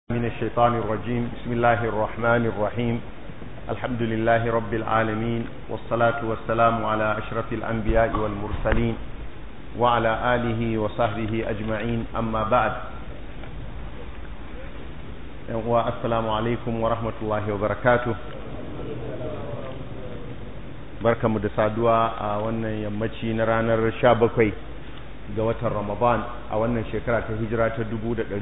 من الشيطان الرجيم بسم الله الرحمن الرحيم الحمد لله رب العالمين والصلاة والسلام على أشرف الأنبياء والمرسلين وعلى آله وصحبه أجمعين أما بعد والسلام عليكم ورحمة الله وبركاته بركة مدسادوا وانا يمتشي نرانا الشابكوي ga watan Ramadan a wannan shekara ta hijira ta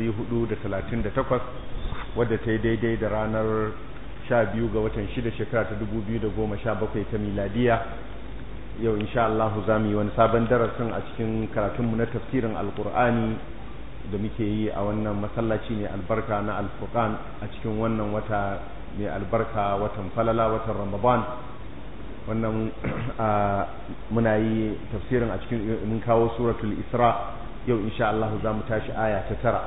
1438 wadda ta yi daidai da ranar 12 ga watan 6 shekara ta 2017 ta miladiya yau insha Allah za mu yi wani sabon darasin a cikin karatunmu na tafsirin alkur'ani da muke yi a wannan masallaci mai albarka na alfurqan a cikin wannan wata mai albarka watan falala watan Ramadan wannan muna yi tafsirin a cikin mun kawo suratul isra yau insha Allah za mu tashi aya ta tara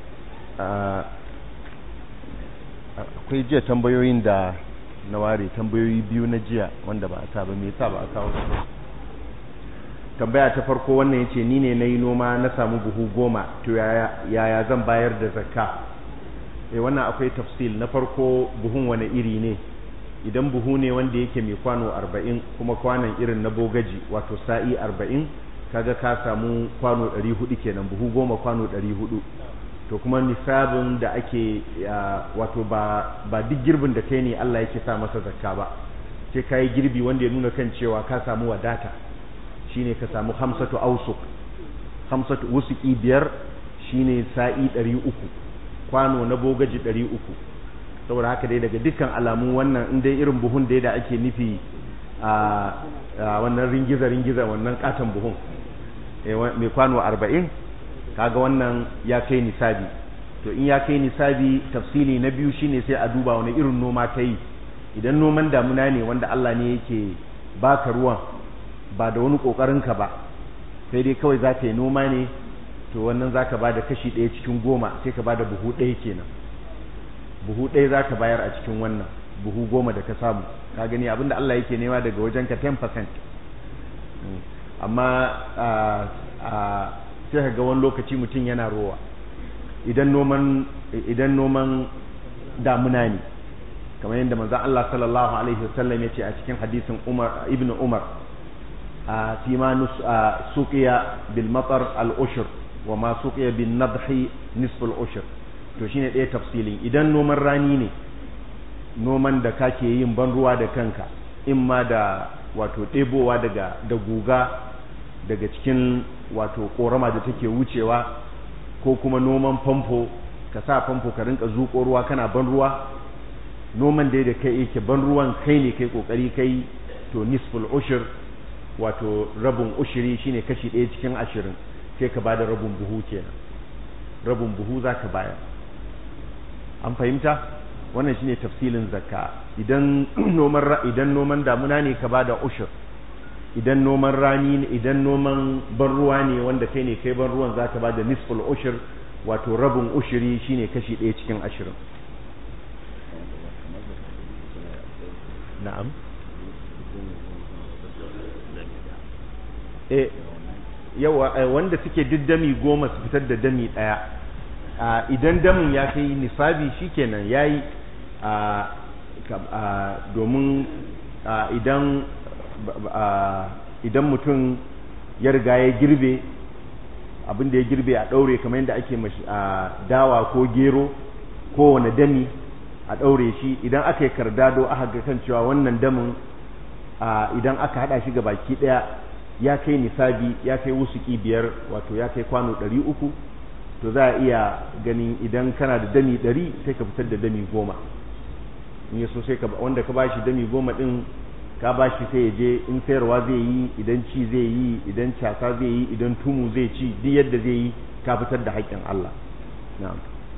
akwai jiya tambayoyin da na ware tambayoyi biyu na jiya wanda ba a sa ba me yasa ba a kawo su tambaya ta farko wannan yace ni ne nayi noma na samu buhu goma to yaya yaya zan bayar da zakka eh wannan akwai tafsil na farko buhun wani iri ne idan buhu ne wanda yake mai kwano arba'in kuma kwanon irin na bogaji wato sa'i arba'in kaga ka samu kwano ɗari hudu kenan buhu goma kwano ɗari hudu to kuma nisabin da ake wato ba ba duk girbin da kai ne Allah yake sa masa zakka ba sai kai girbi wanda ya nuna kan cewa ka samu wadata shine ka samu hamsatu ausuk hamsatu wusuki biyar shine sa'i ɗari uku kwano na bogaji ɗari uku saboda haka dai daga dukkan alamu wannan in dai irin buhun dai da ake nufi a wannan ringiza ringiza wannan katon buhun mai kwano arba'in kaga wannan ya kai nisabi to in ya kai nisabi tafsili na biyu shine sai a duba wani irin noma ta yi idan noman damuna ne wanda Allah ne yake baka ruwan ba da wani kokarinka ba sai dai kawai za ka yi noma ne to wannan za ka ba da kashi ɗaya cikin goma sai ka ba da buhu ɗaya kenan buhu ɗaya za ka bayar a cikin wannan buhu goma da ka samu ka gani abinda Allah yake nema daga wajen ka 10% amma sai ka ga wani lokaci mutum yana rowa idan noman idan noman damuna ne kamar yadda manzon Allah sallallahu alaihi wasallam yace a cikin hadisin Umar ibn Umar a fi ma suqiya bil matar al ushr wa ma suqiya bin nadhi nisf al ushr to shine ɗaya tafsilin idan noman rani ne noman da kake yin ban ruwa da kanka in ma da wato ɗebowa daga da guga daga cikin wato ƙorama da take wucewa ko kuma noman famfo ka sa famfo ka rinka zuƙo ruwa kana ban ruwa noman da da kai yake ban ruwan kai ne kai ƙoƙari kai to nisful ushir wato rabin ushiri shine kashi ɗaya cikin ashirin sai ka bada rabin buhu kenan rabin buhu za ka bayar an fahimta wannan shine tafsilin zakka idan noman idan noman damuna ne ka bada ushur idan noman rani ne idan noman ban ruwa ne wanda kai ne kai ban ruwan zaka bada nisful ushur wato rabin ushuri shine kashi ɗaya cikin ashirin na'am eh yawa wanda suke duk dami goma su fitar da dami ɗaya idan damin ya kai nisabi shikenan yayi domin idan idan mutum ya riga ya girbe abin da ya girbe a ɗaure kamar yadda ake dawa ko gero ko wani dami a ɗaure shi idan aka yi kardado aka ga kan cewa wannan damin idan aka haɗa shi ga baki ɗaya ya kai nisabi ya kai wusuki biyar wato ya kai kwano ɗari uku to za a iya ganin idan kana da dami ɗari sai ka fitar da dami goma in yaso sai ka wanda ka bashi dami goma ɗin ka bashi sai ya je in sayarwa zai yi idan ci zai yi idan casa zai yi idan tumu zai ci duk yadda zai yi ka fitar da haƙƙin Allah na'am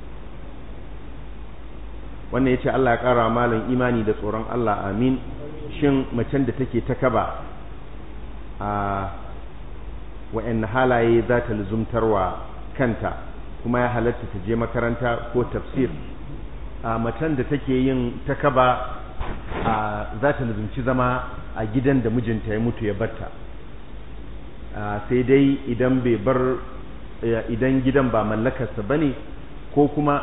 wannan yace Allah ya ƙara malam imani da tsoron Allah amin shin macen da take ta kaba a wa'anne halaye za ta luzumtarwa kanta kuma ya halatta ta je makaranta ko tafsir a macen da take yin takaba a za ta lubunci zama a gidan da mijinta ya mutu ya batta sai dai idan bai bar idan gidan ba mallakarsa bane ko kuma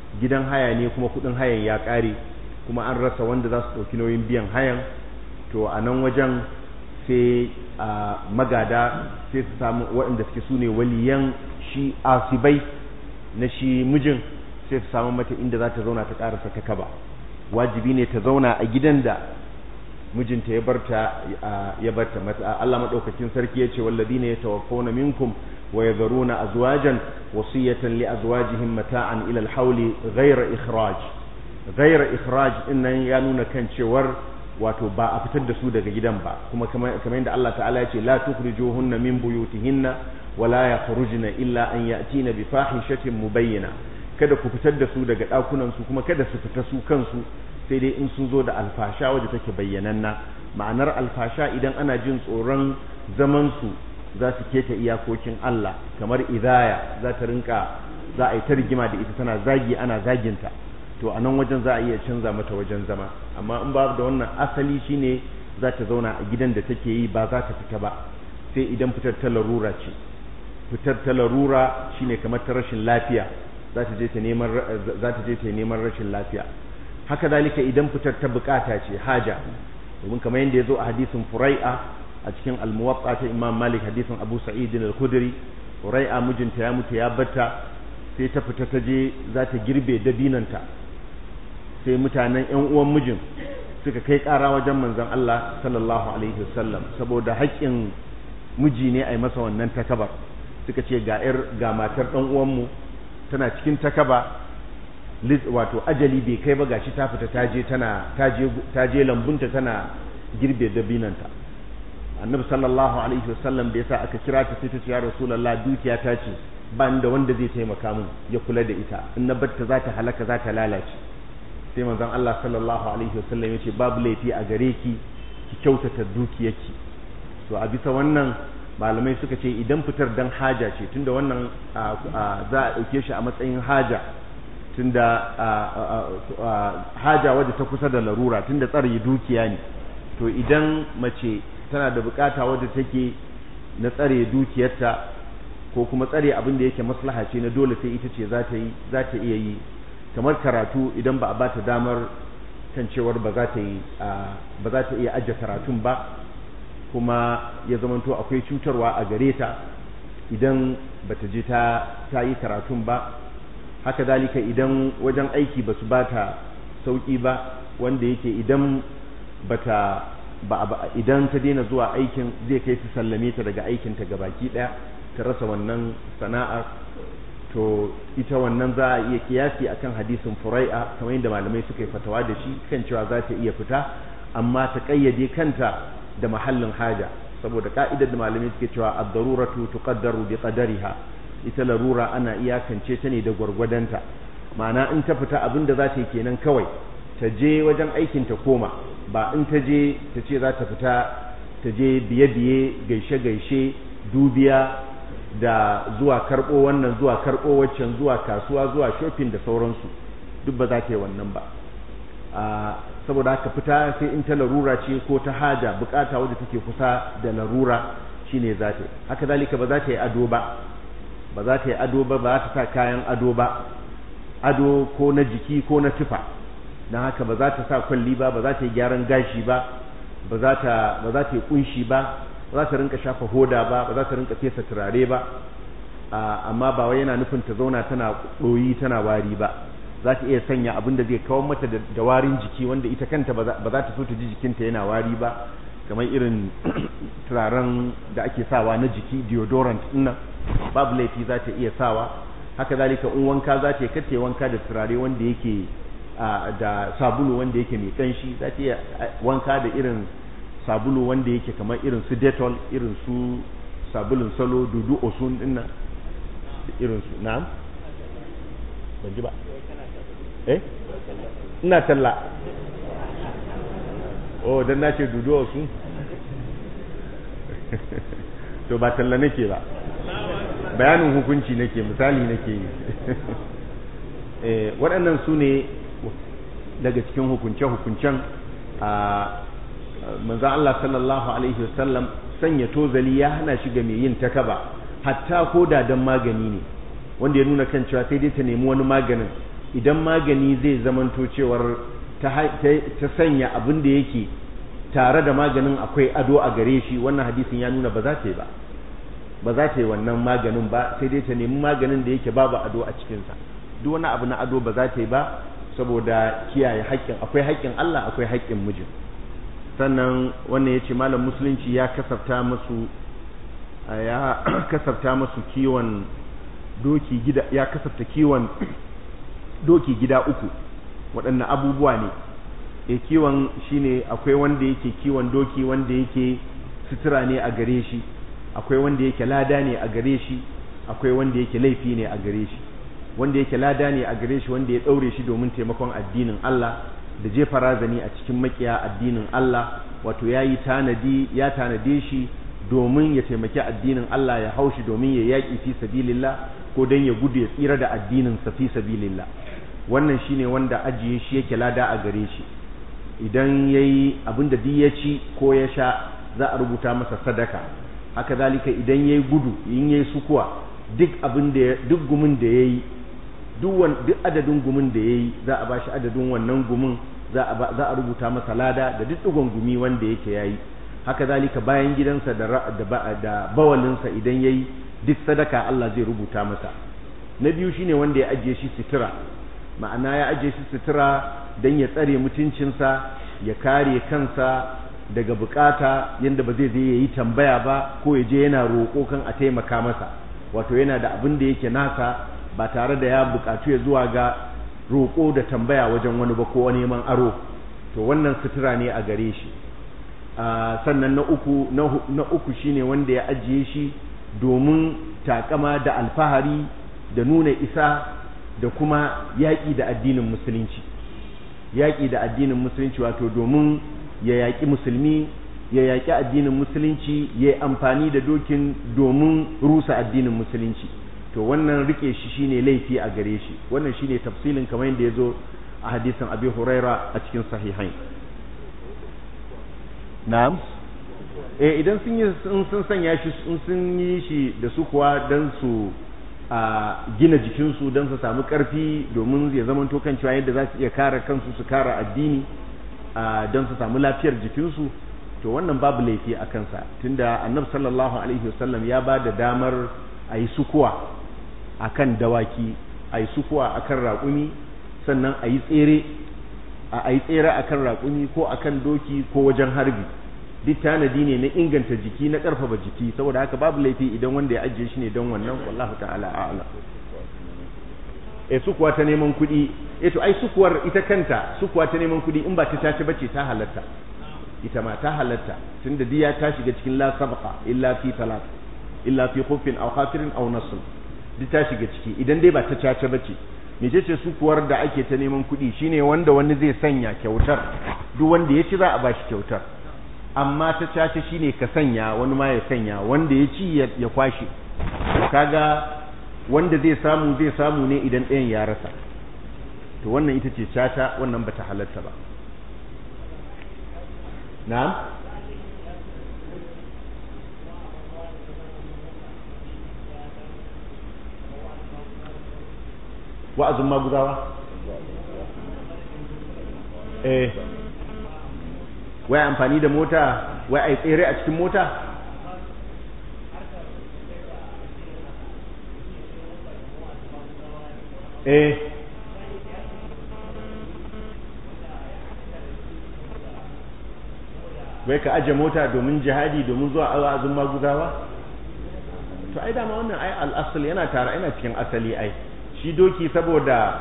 gidan haya ne kuma kudin hayan ya kare kuma an rasa wanda za su ɗauki nauyin biyan hayan to a nan wajen sai a magada sai su samu waɗanda suke su ne waliyan shi asibai na shi mijin sai su samu mata inda za ta zauna ta ƙarasa ta kaba wajibi ne ta zauna a gidan da mijinta ya barta ya barta mata Allah madaukakin sarki yace walladina yatawaffawna minkum wa yadharuna azwajan wasiyatan li azwajihim mata'an ila al-hawli ghayra ikhraj ghayra ikhraj innan ya nuna kan cewar wato ba a fitar da su daga gidan ba kuma kamar yadda Allah ta'ala yace la tukhrijuhunna min buyutihinna wa la yakhrujna illa an ya'tina bi fahishatin mubayyana kada ku fitar da su daga dakunan su kuma kada su fita su kansu sai dai in sun zo da alfasha wadda take bayyananna ma'anar alfasha idan ana jin tsoron zaman su za su keta iyakokin Allah kamar idaya za ta rinka za a yi ta rigima da ita tana zagi ana zaginta to a nan wajen za a iya canza mata wajen zama amma in babu da wannan asali shine za ta zauna a gidan da take yi ba za ta fita ba sai idan fitar ta larura ce fitar ta larura shine kamar ta rashin lafiya za ta je ta neman za ta je ta neman rashin lafiya haka zalika idan fitar ta bukata ce haja domin kamar yadda ya zo a hadisin furai'a a cikin almuwatta ta imam malik hadisin abu sa'id al-khudri furai'a mijinta ya mutu ya batta sai ta fita ta je za ta girbe dabinanta sai mutanen yan uwan mijin suka kai kara wajen manzon Allah sallallahu alaihi wasallam saboda haƙƙin miji ne a yi masa wannan takabar suka ce ga ga matar dan uwanmu tana cikin takaba wato ajali bai kai ba gashi ta fita ta je tana ta je lambunta tana girbe dabinanta annabi sallallahu alaihi wasallam da yasa aka kira ta sai ta ce ya rasulullah dukiya ta ce ba ni da wanda zai taimaka min ya kula da ita in na batta za ta halaka za ta lalace sai manzon Allah sallallahu alaihi wasallam ya ce babu laifi a gare ki ki kyautata dukiyarki to a bisa wannan malamai suka ce idan fitar dan haja ce tunda wannan za a ɗauke shi a matsayin haja tunda haja wadda ta kusa da larura tunda tsare dukiya ne to idan mace tana da bukata wadda take na tsare dukiyarta ko kuma tsare abin da yake maslaha ce na dole sai ita ce za ta yi za ta iya yi kamar karatu idan ba a ba ta damar kan cewar ba za ta yi ba za ta iya ajiye karatun ba kuma ya zamanto akwai cutarwa a gare ta idan bata je ta ta yi karatun ba haka dalika idan wajen aiki basu bata sauki ba wanda yake idan bata ba idan ta daina zuwa aikin zai kai su sallame ta daga aikin ta gabaki daya ta rasa wannan sana'ar to ita wannan za a iya kiyasi akan hadisin furai'a kamar yadda malamai suka yi fatawa da shi kan cewa za ta iya fita amma ta kayyade kanta da mahallin haja saboda ka'idar da malamai suke cewa ad-daruratu tuqaddaru bi qadariha ita larura ana iyakance ta ne da gwargwadonta ma'ana in ta fita abin da za ta yi kenan kawai ta je wajen aikin ta koma ba in ta je ta ce za ta fita ta je biye-biye gaishe-gaishe dubiya da zuwa karɓo wannan zuwa karɓo waccan zuwa kasuwa zuwa shopping da sauransu duk ba za ta yi wannan ba saboda haka fita sai in ta larura ce ko ta haja bukata wadda take kusa da larura shine za ta yi haka zalika ba za ta yi ado ba ba za ta yi ado ba ba za ta sa kayan ado ba ado ko na jiki ko na tufa don haka ba za ta sa kwalli ba ba za ta yi gyaran gashi ba ba za ta ba za ta yi kunshi ba ba za ta rinka shafa hoda ba ba za ta rinka fesa turare ba amma ba wai yana nufin ta zauna tana ɗoyi tana wari ba za ta iya sanya abin da zai kawar mata da warin jiki wanda ita kanta ba za ta so ta ji jikinta yana wari ba kamar irin turaren da ake sawa na jiki deodorant ɗin babu laifi za ta iya sawa haka zalika in wanka za ta yi kace wanka da turare wanda yake da sabulu wanda yake mai kanshi za ta iya wanka da irin sabulu wanda yake kamar irin su detol irin su sabulun salo dudu osun dinnan irin su na'am ban ji ba eh ina talla oh dan na ce dudu osun to ba talla nake ba bayanin hukunci nake misali nake yi waɗannan su ne daga cikin hukunce-hukuncen a manzan Allah sallallahu Alaihi wasallam sanya tozali ya hana shi ga mai yin takaba hatta ko da don magani ne wanda ya nuna kan cewa sai dai ta nemi wani maganin idan magani zai zamanto cewar ta sanya abin da yake tare da maganin akwai ado a gare shi wannan hadisin ya nuna ba za ta yi ba ba za ta yi wannan maganin ba sai dai ta nemi maganin da yake babu ado a cikinsa duk wani abu na ado ba za ta yi ba saboda kiyaye haƙƙin akwai haƙƙin Allah akwai haƙƙin mijin sannan wannan ya ce malam musulunci ya kasafta masu ya kasafta masu kiwon doki gida ya kasafta kiwon doki gida uku waɗannan abubuwa ne e kiwon shine akwai wanda yake kiwon doki wanda yake sutura ne a gare shi akwai wanda yake lada ne a gare shi akwai wanda yake laifi ne a gare shi wanda yake lada ne a gare shi wanda ya ɗaure shi domin taimakon addinin Allah da jefa razani a cikin makiya addinin Allah wato ya yi tanadi ya tanade shi domin ya taimaki addinin Allah ya haushi domin ya yaƙi fi sabilillah ko don ya gudu ya tsira da addinin sa fi sabilillah wannan shine wanda ajiye shi yake lada a gare shi idan yayi abinda duk ya ci ko ya sha za a rubuta masa sadaka haka zalika idan yayi gudu in yayi sukuwa duk abin da duk gumin da yayi duk duk adadin gumin da yayi za a bashi adadin wannan gumin za a za a rubuta masa lada da duk dugon gumi wanda yake yayi haka zalika bayan gidansa da da, da bawalinsa idan yayi duk sadaka Allah zai rubuta masa na biyu shine wanda ya ajiye shi sutura ma'ana ya ajiye shi sutura don ya tsare mutuncinsa ya kare kansa daga bukata yadda ba zai je ya yi tambaya ba ko ya je yana roƙo kan a taimaka masa wato yana da abin da yake nasa ba tare da ya bukatu ya zuwa ga roƙo da tambaya wajen wani ba ko neman aro to wannan sutura ne a gare shi sannan na uku na uku shine wanda ya ajiye shi domin takama da alfahari da nuna isa da kuma yaƙi da addinin musulunci yaƙi da addinin musulunci wato domin ya yaƙi musulmi ya yaƙi addinin musulunci ya yi amfani da dokin domin rusa addinin musulunci to wannan rike shi shine laifi a gare shi wannan shine tafsilin kamar yadda ya zo a hadisin abi huraira a cikin sahihain na'am eh idan sun yi sun sanya shi sun yi shi da su kuwa dan su a gina jikinsu don su samu ƙarfi domin ya zama kan cewa yadda za su iya kare kansu su kare addini don su samu lafiyar jikinsu to wannan babu laifi a kansa tunda annab sallallahu alaihi wasallam ya ba da damar a yi sukuwa a kan dawaki a yi sukuwa a kan raƙumi sannan a yi tsere a yi tsere a kan raƙumi ko a kan doki ko wajen harbi duk tanadi ne na inganta jiki na ƙarfafa jiki saboda haka babu laifi idan wanda ya ajiye shi ne don wannan wallahu ta'ala a'ala e sukuwa ta neman kuɗi e to ai sukuwar ita kanta sukuwa ta neman kuɗi in ba ta tace bace ta halatta ita ma ta halatta tunda diya ta shiga cikin la sabqa illa fi talat illa fi khuffin aw khafirin aw nasl duk ta shiga ciki idan dai ba ta tace bace mecece sukuwar da ake ta neman kuɗi shine wanda wani zai sanya kyautar duk wanda ya ci za a bashi kyautar amma ta cace shine ka sanya wani ma ya sanya wanda ya ci ya kwashe kaga wanda zai samu zai samu ne idan ɗayan ya rasa to wannan ita ce caca wannan bata halatta ba na'am wa'azin maguzawa eh wai amfani da mota wai a yi tsere a cikin mota eh wai ka aje mota domin jihadi domin zuwa azun maguzawa to ai dama wannan ai al'asal yana tare yana cikin asali ai shi doki saboda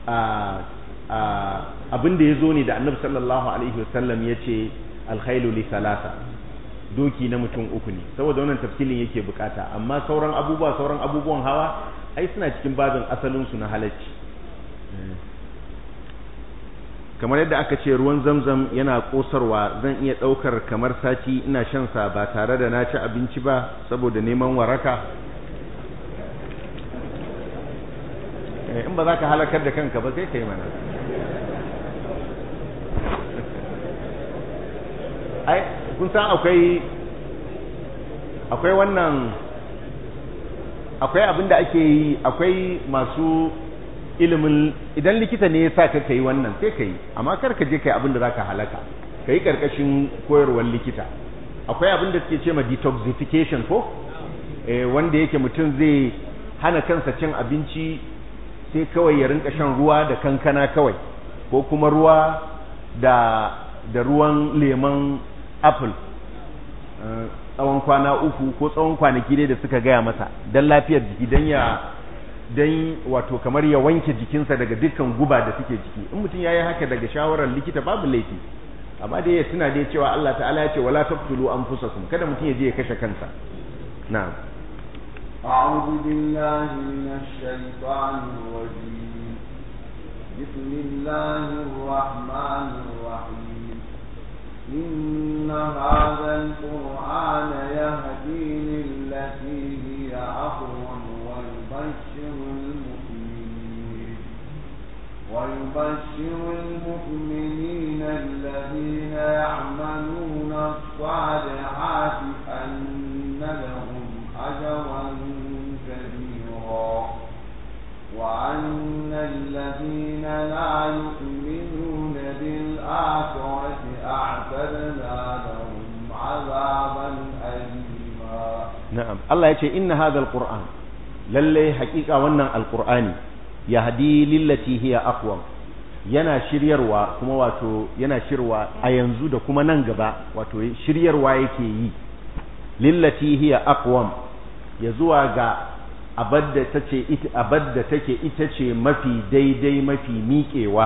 abin da ya zo ne da annabi sallallahu alaihi wasallam ya ce alkhailu li salasa doki na mutum uku ne saboda wannan tafsilin yake bukata amma sauran abubuwa sauran abubuwan hawa ai suna cikin babin asalin su na halacci kamar yadda aka ce ruwan zamzam yana kosarwa zan iya daukar kamar sati ina shan sa ba tare da na ci abinci ba saboda neman waraka in ba za ka halakar da kanka ba sai ka yi mana ai kun san akwai akwai wannan akwai abin da ake yi akwai masu ilimin idan likita ne ya sa ka kai wannan sai ka yi amma kar ka je kai abin da zaka halaka ka yi karkashin koyarwar likita akwai abin da suke ce ma detoxification ko eh, wanda yake mutum zai hana kansa cin abinci sai kawai ya rinka shan ruwa da kankana kawai ko kuma ruwa da da ruwan lemon apple eh, tsawon kwana uku ko tsawon kwanaki dai da suka gaya masa don lafiyar jiki don ya don wato kamar ya wanke jikinsa daga dukkan guba da suke jiki in mutum ya yi haka daga shawarar likita babu laifi amma dai ya tuna dai cewa Allah ta'ala ya ce wala taqtulu anfusakum kada mutum ya je ya kashe kansa na'am أعوذ بالله من الشيطان الرجيم بسم الله الرحمن الرحيم إن هذا القرآن يهدي للتي هي أقوم ويبشر المؤمنين ويبشر المؤمنين الذين يعملون الصالحات أن لهم أجرا كبيرا وأن الذين لا يؤمنون بالآخرة أعتدنا لهم عذابا أليما na'am Allah ya ce inna hadha alquran lalle hakika wannan alqur'ani yahdi lillati hiya aqwam yana shiryarwa kuma wato yana shirwa a yanzu da kuma nan gaba wato shiryarwa yake yi lillati hiya aqwam ya zuwa ga abadda tace ita abadda take ita ce mafi daidai mafi miƙewa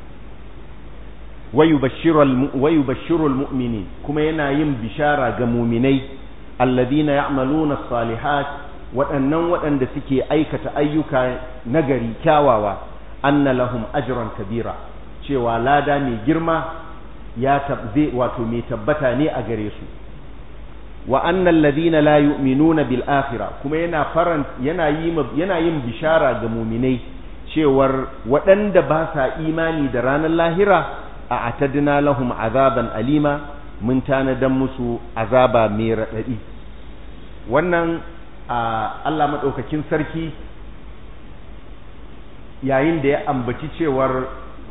wayubashshiru almu'minin kuma yana yin bishara ga muminai alladhina ya'maluna as-salihat waɗannan waɗanda suke aikata ayyuka nagari kyawawa anna lahum ajran kabira cewa lada mai girma ya tabbe wato mai tabbata ne a gare su wa anna alladhina la yu'minuna bil akhirah kuma yana faran yana yi yana yin bishara ga muminai cewar waɗanda ba sa imani da ranar lahira a atadna lahum azaban alima mun tanadan musu azaba mai raɗaɗi wannan Allah maɗaukakin sarki yayin da ya ambaci cewar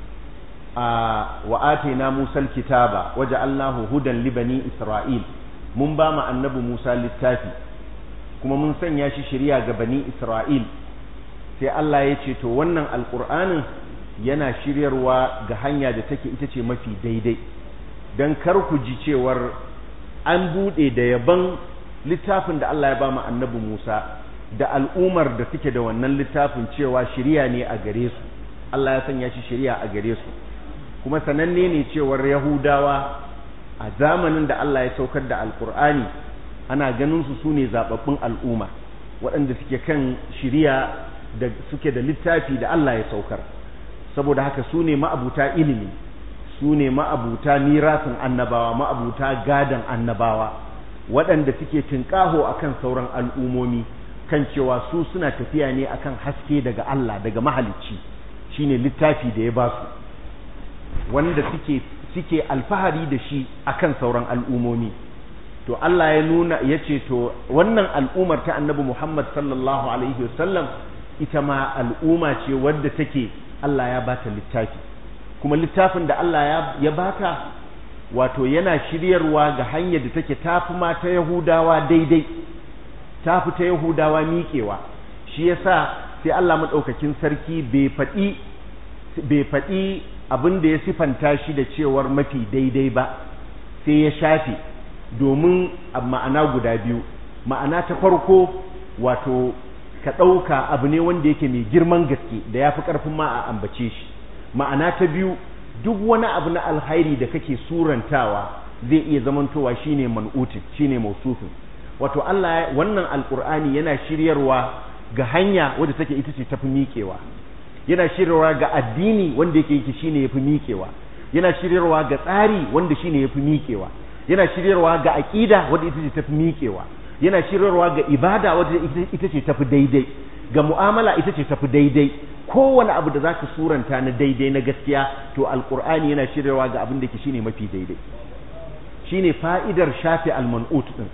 wa atina musal kitaba waje allahu hudan libani isra'il mun ba mu annabi musa littafi kuma mun sanya shi shirya ga bani isra'il sai Allah ya ce to wannan alƙur'anin yana shiryarwa ga hanya da take ita ce mafi daidai don kar ku ji cewar an buɗe da yaban littafin da Allah ya ba mu annabi Musa da al'umar da suke da wannan littafin cewa shiriya ne a gare su Allah ya sanya shi shiriya a gare su kuma sananne ne cewar Yahudawa a zamanin da Allah ya saukar da alkur'ani ana ganin su sune zababbun al'umma waɗanda suke kan shiriya da suke da littafi da Allah ya saukar saboda haka su ne ma'abuta ilimi su ne ma'abuta mirasin annabawa ma'abuta gadan annabawa waɗanda suke tinƙaho akan sauran al'umomi kan cewa su suna tafiya ne akan haske daga Allah daga mahalicci shine littafi da ya ba su wanda suke suke alfahari da shi akan sauran al'umomi to Allah ya nuna ya ce to wannan al'umar ta annabi Muhammad sallallahu alaihi wasallam ita ma al'umma ce wadda take Allah ya bata littafi kuma littafin da Allah ya bata wato yana shiryarwa ga hanyar da take tafi ma ta Yahudawa daidai tafi ta Yahudawa miƙewa shi yasa sai Allah madaukakin sarki bai faɗi bai faɗi abin da ya sifanta shi da cewar mafi daidai ba sai ya shafe domin ma'ana guda biyu ma'ana ta farko wato ka ɗauka abu ne wanda yake mai girman gaske da ya fi ƙarfin ma a ambace shi ma'ana ta biyu duk wani abu na alhairi da kake surantawa zai iya zamantowa shine man'utin shine mausufin wato Allah wannan alkur'ani yana shiryarwa ga hanya wadda take ita ce tafi miƙewa yana shiryarwa ga addini wanda yake yake shine yafi miƙewa yana shiryarwa ga tsari wanda shine yafi miƙewa yana shiryarwa ga aqida wanda ita ce tafi miƙewa yana shiryarwa ga ibada wadda ita ce tafi daidai ga mu'amala ita ce tafi daidai kowane abu da zaka suranta na daidai na gaskiya to alqur'ani yana shiryarwa ga abin da ke shine mafi daidai shine fa'idar shafi al-man'ut din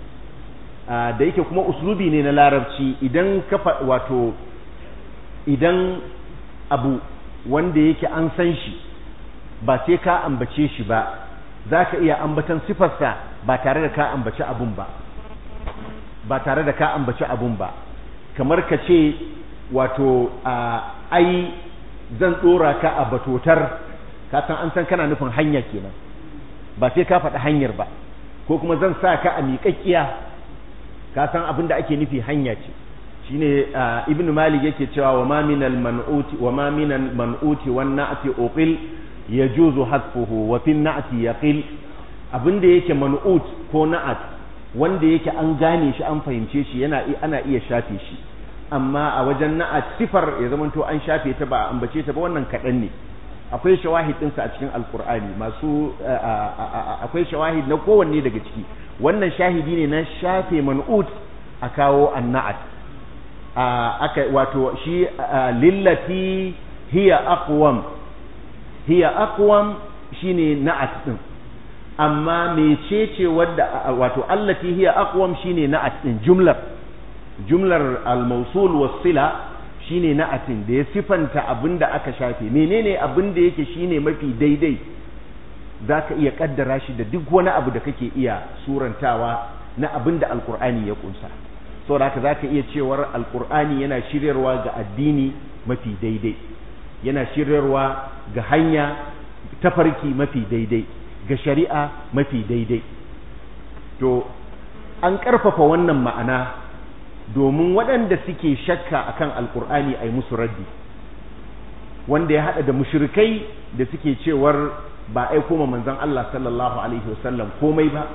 da yake kuma uslubi ne na larabci idan ka wato idan abu wanda yake an san shi ba sai ka ambace shi ba za ka iya ambatan sifarsa ba tare da ka ambaci abun ba ba tare da ka ambaci abun ba kamar ka ce wato ai zan tsora ka a batotar ka san an san kana nufin hanya kenan ba sai ka faɗi hanyar ba ko kuma zan sa ka a miƙaƙƙiya ka san abin da ake nufi hanya ce shine ibnu malik yake cewa wa ma minal man'uti wa ma minal man'uti wan na'ti uqil yajuzu hasfuhu wa fin na'ti yaqil abin da yake man'ut ko na'at wanda yake an gane shi an fahimce shi yana ana iya shafe shi amma a wajen na'at sifar ya zamanto an shafe ta ba ambace ta ba wannan kaɗan ne akwai shawahid ɗinsa a cikin alkur'ani masu akwai shawahid na kowanne daga ciki wannan shahidi ne na shafe man'ut a kawo anna'at aka wato shi lillati hiya aqwam hiya aqwam shine na'at din amma mecece wadda wato allati hiya aqwam shine na'at din jumlar jumlar al-mawsul was-sila shine na'atin da ya sifanta abinda aka shafe menene abinda yake shine mafi daidai zaka iya kaddara shi da duk wani abu da kake iya surantawa na abinda alqur'ani ya kunsa saboda haka zaka iya cewar alqur'ani yana shiryarwa ga addini mafi daidai yana shiryarwa ga hanya tafarki mafi daidai ga shari'a mafi daidai to an ƙarfafa wannan ma'ana domin waɗanda suke shakka akan alkur'ani a yi musu raddi wanda ya haɗa da mushrikai da suke cewar ba aiko ma manzon Allah sallallahu alaihi wasallam komai ba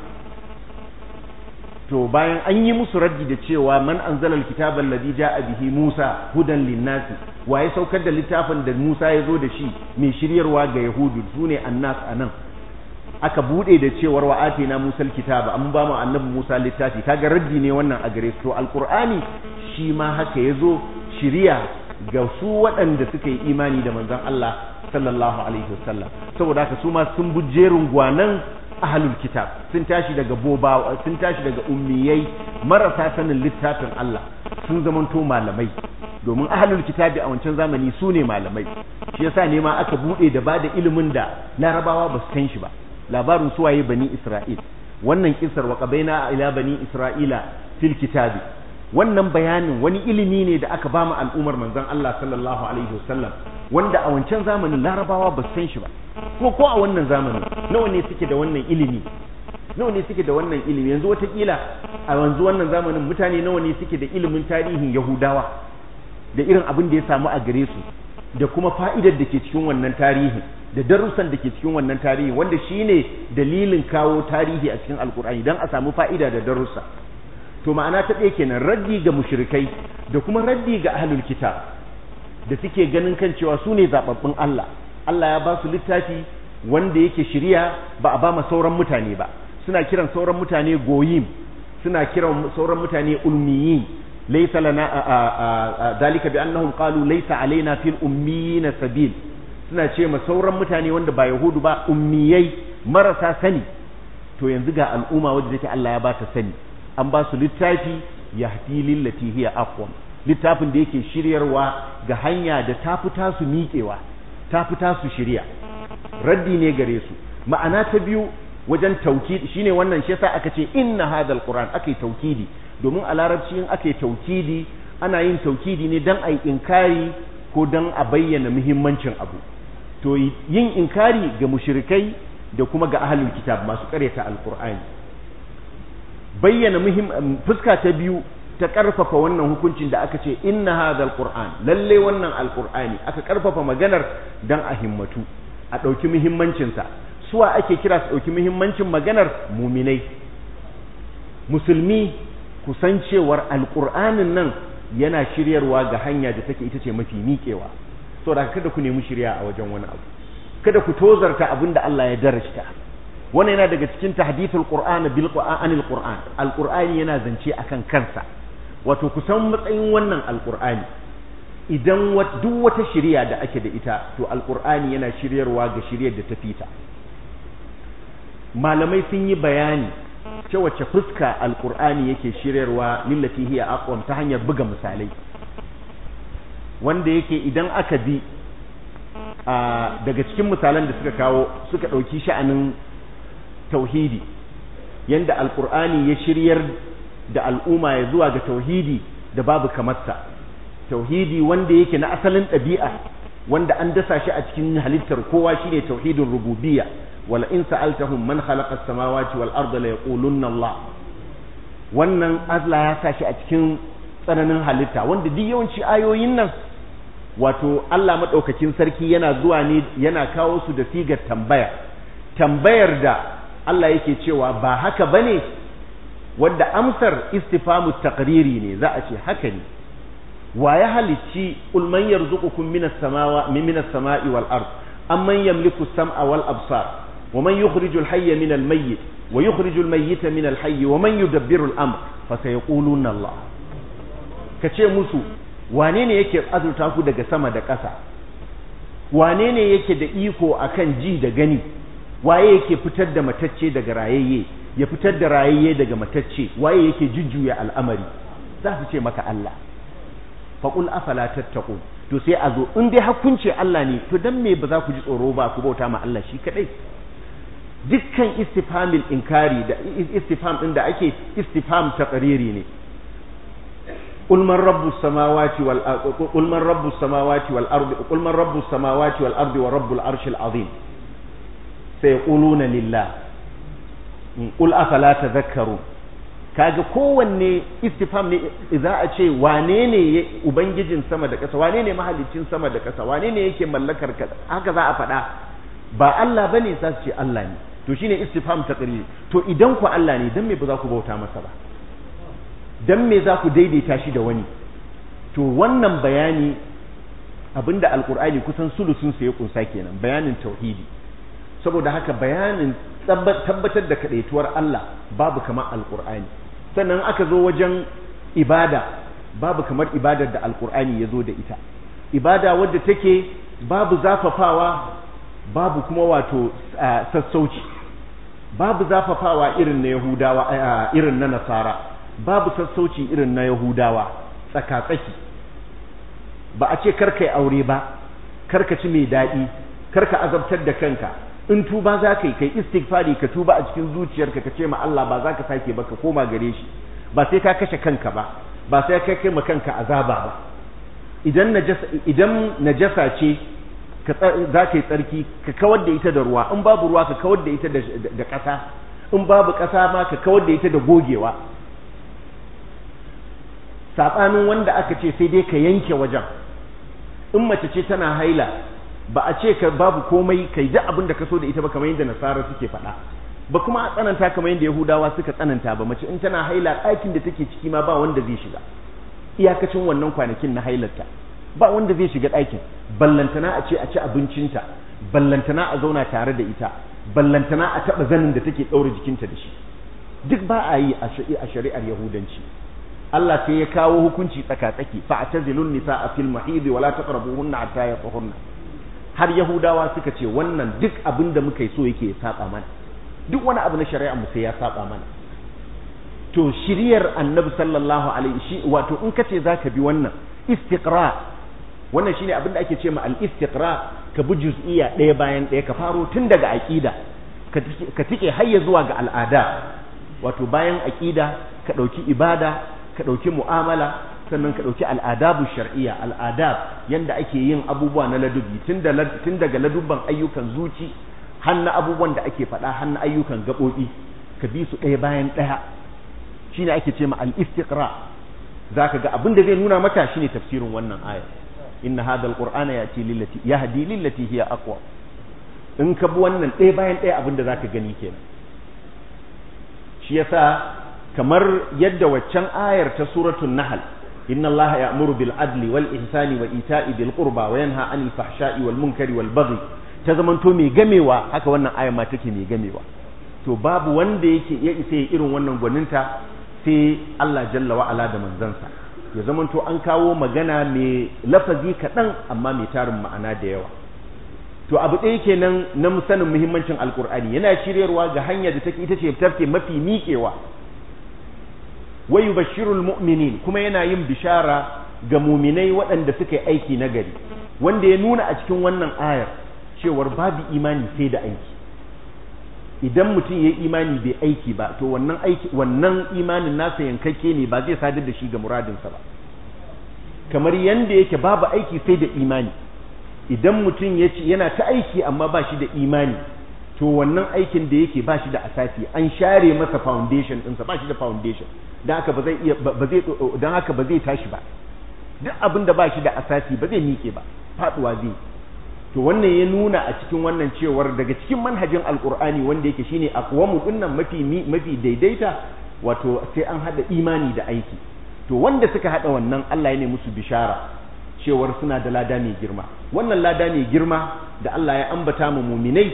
to bayan an yi musu raddi da cewa man anzala alkitaba alladhi jaa bihi Musa hudan linnasi waye saukar da littafin da Musa ya zo da shi mai shiryarwa ga yahudu sune annas anan aka bude da cewar wa atina Musa alkitaba an ba mu annabi Musa littafi kaga raddi ne wannan a gare su to alqur'ani shi ma haka yazo shiriya ga su waɗanda suka yi imani da manzon Allah sallallahu alaihi wasallam saboda haka su ma sun bujerin gwanan ahlul kitab sun tashi daga boba sun tashi daga ummiyai marasa sanin littafin Allah sun zamanto malamai domin ahlul kitabi a wancan zamani su ne malamai shi yasa ne ma aka bude da bada ilimin da larabawa ba su san shi ba labarin suwaye bani isra'il wannan kisar wa qabaina ila bani isra'ila fil kitabi wannan bayanin wani ilimi ne da aka ba mu al'ummar manzon Allah sallallahu alaihi wasallam wanda a wancan zamanin larabawa ba su san shi ba ko ko a wannan zamanin nawa ne suke da wannan ilimi nawa ne suke da wannan ilimi yanzu watakila a yanzu wannan zamanin mutane nawa ne suke da ilimin tarihin yahudawa da irin abin da ya samu a gare su da kuma fa'idar da ke cikin wannan tarihin da darussan da ke cikin wannan tarihi wanda shine dalilin kawo tarihi a cikin alkur'ani don a samu fa'ida da darussa to ma'ana ta ɗaya kenan raddi ga mushrikai da kuma raddi ga ahlul kitab da suke ganin kan cewa su ne zababbun Allah Allah ya ba su littafi wanda yake shirya ba a ba ma sauran mutane ba suna kiran sauran mutane goyim suna kiran sauran mutane ulmiyin laysa lana dalika bi annahum qalu laysa alaina fil ummiyin sabil suna ce ma sauran mutane wanda ba yahudu ba ummiyai marasa sani to yanzu ga al'umma wadda take Allah ya ba ta sani an ba su littafi yahdi lillati hiya aqwam littafin da yake shiryarwa ga hanya da ta fita su miƙewa ta fita su shirya raddi ne gare su ma'ana ta biyu wajen taukidi shine wannan shi yasa aka ce inna hadal qur'an akai taukidi domin a larabci in akai taukidi ana yin taukidi ne dan ai inkari ko dan a bayyana muhimmancin abu to yin inkari ga mushrikai da kuma ga ahlul kitab masu karyata alqur'ani bayyana muhim fuska ta biyu ta karfafa wannan hukuncin da aka ce inna hadhal qur'an lalle wannan alqur'ani aka karfafa maganar dan a himmatu a dauki muhimmancin sa suwa ake kira su dauki muhimmancin maganar muminai musulmi kusancewar alqur'anin nan yana shiryarwa ga hanya da take ita ce mafi miƙewa saboda kada ku nemi shirya a wajen wani abu kada ku tozarta abin da Allah ya darashta wannan yana daga cikin tahdithul qur'an bil qur'anil qur'an alqur'ani yana zance akan kansa wato kusan matsayin wannan alqur'ani idan duk wata shiriya da ake da ita to alqur'ani yana shiryarwa ga shiryar da ta fita malamai sun yi bayani ce wace fuska alqur'ani yake shiryarwa lillati hiya aqwam ta hanyar buga misalai wanda yake idan aka bi daga cikin misalan da suka kawo suka ɗauki sha'anin tauhidi yanda alkur'ani ya shiryar da al'umma ya zuwa ga tauhidi da babu kamarsa tauhidi wanda yake na asalin ɗabi'a wanda an dasa shi a cikin halittar kowa shine tauhidin rububiyya wala in sa'altahum man khalaqa as-samawati wal arda la yaqulunna Allah wannan Allah ya sa shi a cikin tsananin halitta wanda duk yawanci ayoyin nan wato Allah madaukakin sarki yana zuwa ne yana kawo su da sigar tambaya tambayar da Allah yake cewa ba haka bane wanda amsar istifamu taqriri ne za a ce haka ne wa ya halicci qul man yarzuqukum minas samawa minas sama'i wal ard amman yamliku as-sam'a wal absar wa man yukhrijul hayya minal mayyit wa yukhrijul mayyita minal hayyi wa man yudabbiru al-amr fa sayaquluna Allah kace musu wane ne yake azurta ku daga sama da ƙasa wane ne yake da iko akan ji da gani waye yake fitar da matacce daga rayayye ya fitar da rayayye daga matacce waye yake jujjuya al'amari za su ce maka Allah faqul afala tattaqun to sai a zo in dai hakunce Allah ne to dan me ba za ku ji tsoro ba ku bauta ma Allah shi kadai dukkan istifhamil inkari da istifham din da ake istifham taqriri ne قل من رب السماوات والأرض قل من رب السماوات والأرض قل من رب السماوات والأرض ورب العرش العظيم سيقولون لله قل أفلا تذكرون kaga kowanne istifham ne za a ce wane ne ubangijin sama da ƙasa wane ne mahalicin sama da ƙasa wane ne yake mallakar ka haka za a faɗa ba Allah bane za su ce Allah ne to shine istifham taqrir to idan ku Allah ne dan me ba za ku bauta masa ba dan me za ku daidaita shi da wani to wannan bayani abinda alkur'ani kusan sulusun sa ya kunsa kenan bayanin tauhidi saboda haka bayanin tabbatar da kadaituwar Allah babu kamar alkur'ani sannan aka zo wajen ibada babu kamar ibadar da alkur'ani ya zo da ita ibada wadda take babu zafafawa babu kuma wato sassauci babu zafafawa irin na yahudawa irin na nasara babu sassauci irin na Yahudawa tsaka-tsaki ba a ce karka yi aure ba karka ci mai daɗi karka azabtar da kanka in tuba za ka yi kai istighfari ka tuba a cikin zuciyarka ka ce ma Allah ba za ka sake ba ka koma gare shi ba sai ka kashe kanka ba ba sai ka kai ma kanka azaba ba idan najasa idan najasa ce ka za ka yi tsarki ka kawar da ita da ruwa in babu ruwa ka kawar da ita da ƙasa in babu ƙasa ma ka kawar da ita da gogewa saɓanin wanda aka ce sai dai ka yanke wajen in mace ce tana haila ba a ce ka babu komai kai duk abin da ka so da ita ba kamar yadda nasara suke faɗa ba kuma a tsananta kamar yadda yahudawa suka tsananta ba mace in tana haila ɗakin da take ciki ma ba wanda zai shiga iyakacin wannan kwanakin na hailarta ba wanda zai shiga ɗakin ballantana a ce a ci abincinta ballantana a zauna tare da ita ballantana a taɓa zanin da take ɗaure jikinta da shi duk ba a yi a shari'ar yahudanci Allah sai ya kawo hukunci tsaka-tsaki fa atazilun nisaa fil mahid wa la taqrabuhunna hatta yatahurna har yahudawa suka ce wannan duk abin da muka yi so yake ya saba mana duk wani abu na shari'a mu sai ya saba mana to shiriyar annabi sallallahu alaihi shi wato in kace zaka bi wannan istiqra wannan shine abin da ake ce ma al-istiqra ka bi juz'iyya ɗaya bayan ɗaya ka faro tun daga aqida ka tike har ya zuwa ga al'ada wato bayan aqida ka ɗauki ibada ka ɗauki mu'amala sannan ka ɗauki al'adabu shar'iyya al'adab yanda ake yin abubuwa na ladubi tun daga ladubban ayyukan zuci har na abubuwan da ake faɗa har na ayyukan gaɓoɓi ka bi su ɗaya bayan ɗaya shine ake ce ma al-istiqra zaka ga abin da zai nuna maka shine tafsirin wannan aya inna hadha al-qur'ana yati lillati yahdi lillati hiya aqwa in ka bi wannan ɗaya bayan ɗaya abin da zaka gani kenan shi yasa kamar yadda waccan ayar ta suratul nahl inna allaha ya'muru bil adli wal ihsani wa ita'i bil qurba wa yanha 'anil fahsha'i wal munkari wal baghi ta zamanto mai gamewa haka wannan ayar ma take mai gamewa to babu wanda yake ya isa irin wannan gwaninta sai Allah jalla wa ala da manzansa ya zamanto an kawo magana mai lafazi kaɗan amma mai tarin ma'ana da yawa to abu ɗaya kenan na sanin muhimmancin alkur'ani yana shiryarwa ga hanyar da take ita ce tafke mafi miƙewa wa yubashshirul mu'minin kuma yana yin bishara ga muminai waɗanda suka yi aiki nagari wanda ya nuna a cikin wannan ayar cewar babu imani sai da aiki idan mutum ya yi imani bai aiki ba to wannan aiki wannan imanin nasa yankakke ne ba zai sadar da shi ga muradinsa ba kamar yanda yake babu aiki sai da imani idan mutum ya ce yana ta aiki amma ba shi da imani to wannan aikin da yake ba shi da asasi an share masa foundation ɗinsa ba shi da foundation don haka ba zai iya ba zai don haka ba zai tashi ba duk abin da ba shi da asasi ba zai miƙe ba faɗuwa zai to wannan ya nuna a cikin wannan cewar daga cikin manhajin alkur'ani wanda yake shine aqwamu dinnan mafi mafi daidaita wato sai an hada imani da aiki to wanda suka hada wannan Allah ya ne musu bishara cewar suna da lada mai girma wannan lada mai girma da Allah ya ambata mu muminai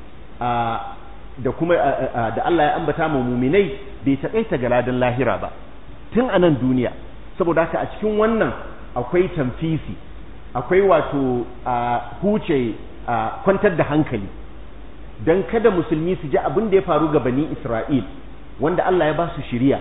da kuma da Allah ya ambata mu muminai bai takaita ga ladan lahira ba tun a nan duniya saboda haka a cikin wannan akwai tamfisi akwai wato a huce a kwantar da hankali don kada musulmi su ji abin da ya faru ga bani Isra'il wanda Allah ya ba su shiriya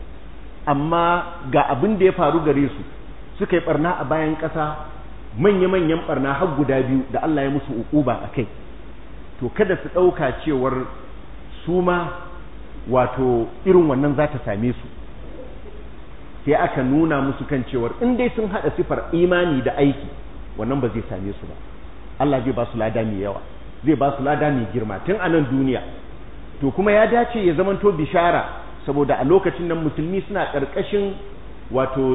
amma ga abin da ya faru gare su suka yi barna a bayan ƙasa manya-manyan barna har guda biyu da Allah ya musu uquba a kai to kada su ɗauka cewar su ma wato irin wannan za ta same su sai aka nuna musu kan cewar in dai sun haɗa sifar imani da aiki wannan ba zai same su ba Allah zai ba su lada mai yawa zai ba su lada mai girma tun a nan duniya to kuma ya dace ya zamanto bishara saboda a lokacin nan musulmi suna ƙarƙashin wato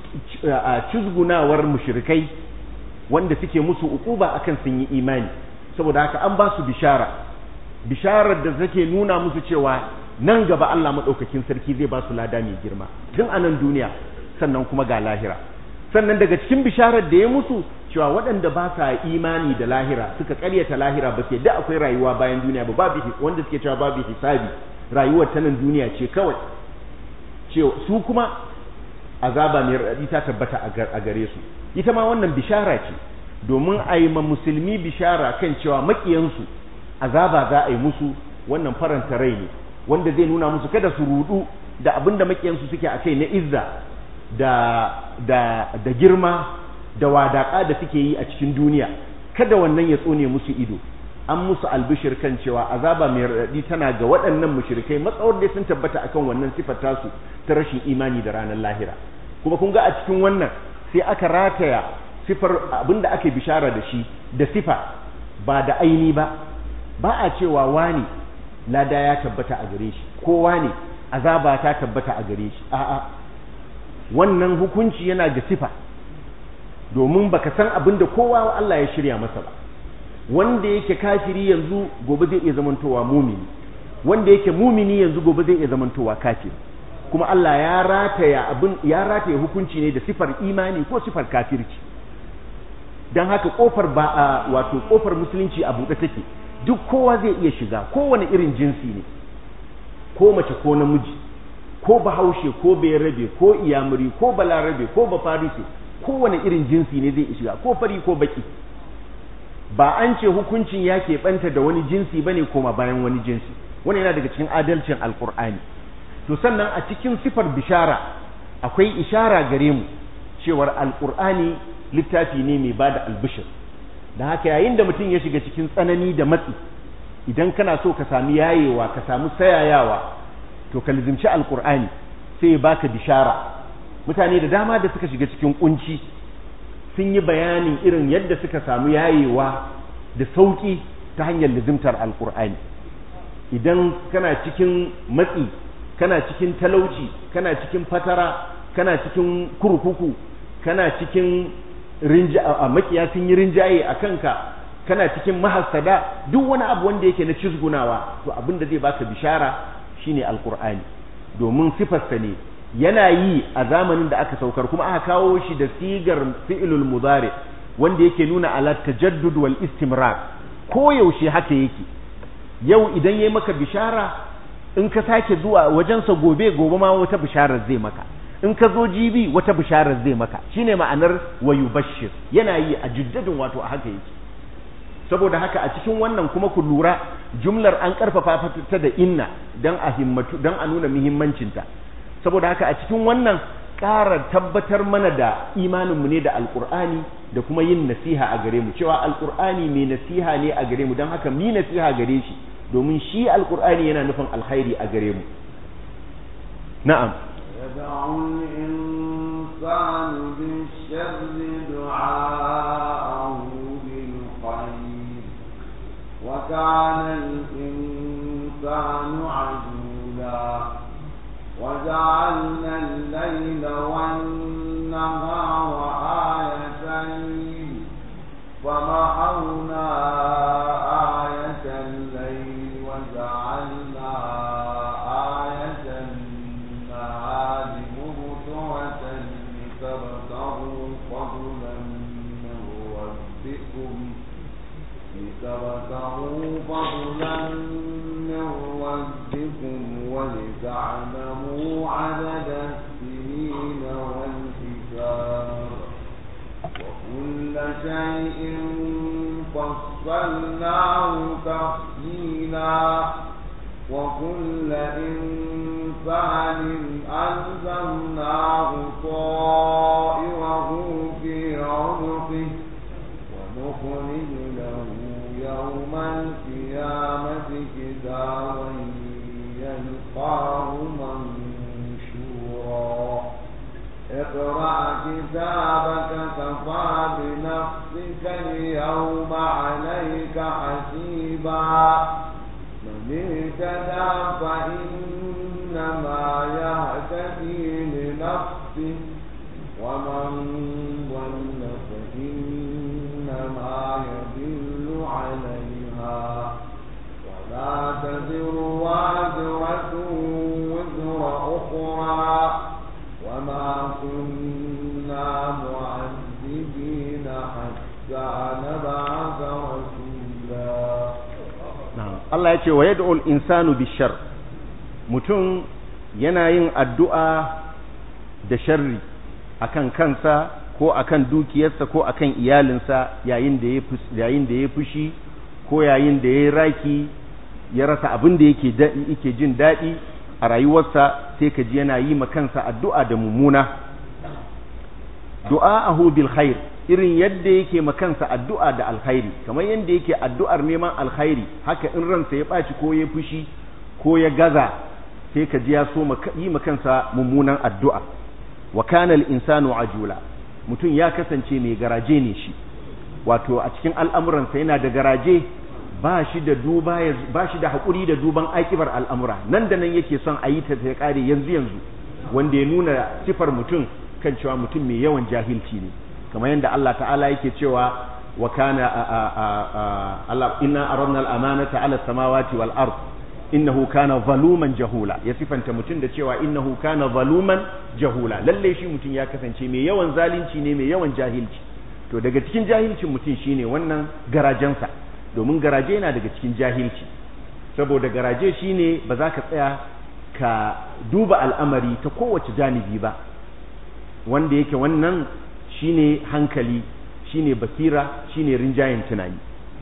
cizgunawar mushrikai wanda suke musu ukuba akan sun yi imani saboda haka an ba su bishara bisharar da take nuna musu cewa nan gaba Allah maɗaukakin sarki zai ba su lada mai girma tun a nan duniya sannan kuma ga lahira sannan daga cikin bisharar da ya musu cewa waɗanda ba sa imani da lahira suka ƙaryata lahira ba sai da akwai rayuwa bayan duniya ba babu wanda suke cewa babu hisabi rayuwar ta nan duniya ce kawai cewa su kuma azaba mai raɗaɗi ta tabbata a gare su ita ma wannan bishara ce domin a yi ma musulmi bishara kan cewa maƙiyansu azaba za a yi musu wannan faranta rai ne wanda zai nuna musu kada su rudu da abin da maƙiyansu suke a kai na izza da da da girma da wadaƙa da suke yi a cikin duniya kada wannan ya tsone musu ido an musu albishir kan cewa azaba mai raɗaɗi tana ga waɗannan mushrikai matsawar da sun tabbata akan wannan sifar tasu ta rashin imani da ranar lahira kuma kun ga a cikin wannan sai aka rataya sifar abinda ake bishara da shi da sifa ba da aini ba ba a cewa wani lada ya tabbata a gare shi ko wani azaba ta tabbata a gare shi a'a wannan hukunci yana da sifa domin baka san abin da kowa Allah ya shirya masa ba wanda yake kafiri yanzu gobe zai iya zamantowa mumini wanda yake mumini yanzu gobe zai iya zamantowa kafiri kuma Allah ya rataya abin ya rataya hukunci ne da sifar imani ko sifar kafirci dan haka kofar ba a wato kofar musulunci a buɗe take duk kowa zai iya shiga kowane irin jinsi ne ko mace ko namiji ko bahaushe ko bayarabe ko iyamuri ko balarabe ko bafarise kowane irin jinsi ne zai shiga ko fari ko baki ba an ce hukuncin ya keɓanta da wani jinsi ba ne koma bayan wani jinsi wani yana daga cikin adalcin alkur'ani to sannan a cikin sifar bishara akwai ishara gare mu cewar alkur'ani littafi ne mai ba da albishir da haka yayin da mutum ya shiga cikin tsanani da matsi idan kana so ka sami yayewa ka samu sayayawa to ka lizimci alkur'ani sai ya baka bishara mutane da dama da suka shiga cikin kunci sun yi bayanin irin yadda suka samu yayewa da sauki ta hanyar lizimtar alkur'ani idan kana cikin matsi kana cikin talauci kana cikin fatara kana cikin kurkuku kana cikin makiya sun yi rinjaye a kanka kana cikin mahassada duk wani abu wanda yake na cizgunawa to abin da zai baka bishara shine alkur'ani domin sifarsa ne yana yi a zamanin da aka saukar kuma aka kawo shi da sigar fi'ilul mudari wanda yake nuna ala tajaddud wal istimrar ko yaushe haka yake yau idan yayi maka bishara in ka sake zuwa wajensa gobe gobe ma wata bisharar zai maka in ka zo jibi wata bisharar zai maka shine ma'anar wayu bashir yana yi a jiddadin wato a haka yake saboda haka a cikin wannan kuma ku lura jumlar an karfafa ta da inna dan a himmatu dan a nuna muhimmancinta saboda haka a cikin wannan ƙara tabbatar mana da imaninmu ne da alƙur'ani da kuma yin nasiha a gare mu cewa alƙur'ani mai nasiha ne a gare mu don haka mi nasiha gare shi domin shi alƙur'ani yana nufin alkhairi a gare mu na'am يدعو الإنسان بالشر دعاءه بالخير وكان الإنسان عجولا وجعلنا الليل والنهار آيتين فمحونا آية الليل وجعلنا آية النهار مبصرة لتبتغوا فضلا من ربكم لتبتغوا فضلا من ربكم ولتعلموا عدد السنين والحساب وكل شيء فصلناه تفصيلا وكل إنسان ألزمناه طائره في عنقه ونخرج له يوم القيامة كتابا يلقاه منشورا اقرأ كتابك كفى بنفسك اليوم عليك حسيبا من اهتدى فإنما يهتدي لنفسه ومن ضل فإنما يضل عليها ولا تزر وازرة وزر أخرى وما كنا معذبين حتى نبعث رسولا Allah ya ce wa yad'ul insanu bishar mutum yana yin addu'a da sharri akan kansa ko akan dukiyarsa ko akan iyalinsa yayin da ya yayin da ya fushi ko yayin da ya raki ya rasa abin da yake yake jin daɗi a rayuwarsa sai ka ji yana yi ma kansa addu'a da mummuna du'a'ahu bil khair irin yadda yake ma kansa addu'a da alkhairi kamar yadda yake addu'ar neman alkhairi haka in ransa ya ɓaci ko ya fushi ko ya gaza sai ka ji ya so yi ma kansa mummunan addu'a wa kana al-insanu ajula mutum ya kasance mai garaje ne shi wato a cikin al'amuransa yana da garaje ba shi da duba ba shi da haƙuri da duban akibar al'amura nan da nan yake son a yi ta ta ƙare yanzu yanzu wanda ya nuna sifar mutum kan cewa mutum mai yawan jahilci ne kamar yadda Allah ta'ala yake cewa wa kana Allah inna aradna al-amanata ala samawati wal ard innahu kana zaluman jahula ya sifanta mutum da cewa innahu kana zaluman jahula lalle shi mutum ya kasance mai yawan zalunci ne mai yawan jahilci to daga cikin jahilcin mutum shine wannan garajensa domin garaje yana daga cikin jahilci saboda garaje shine ba za ka tsaya ka duba al'amari ta kowace janibi ba wanda yake wannan shine hankali shine basira shine rinjayen tunani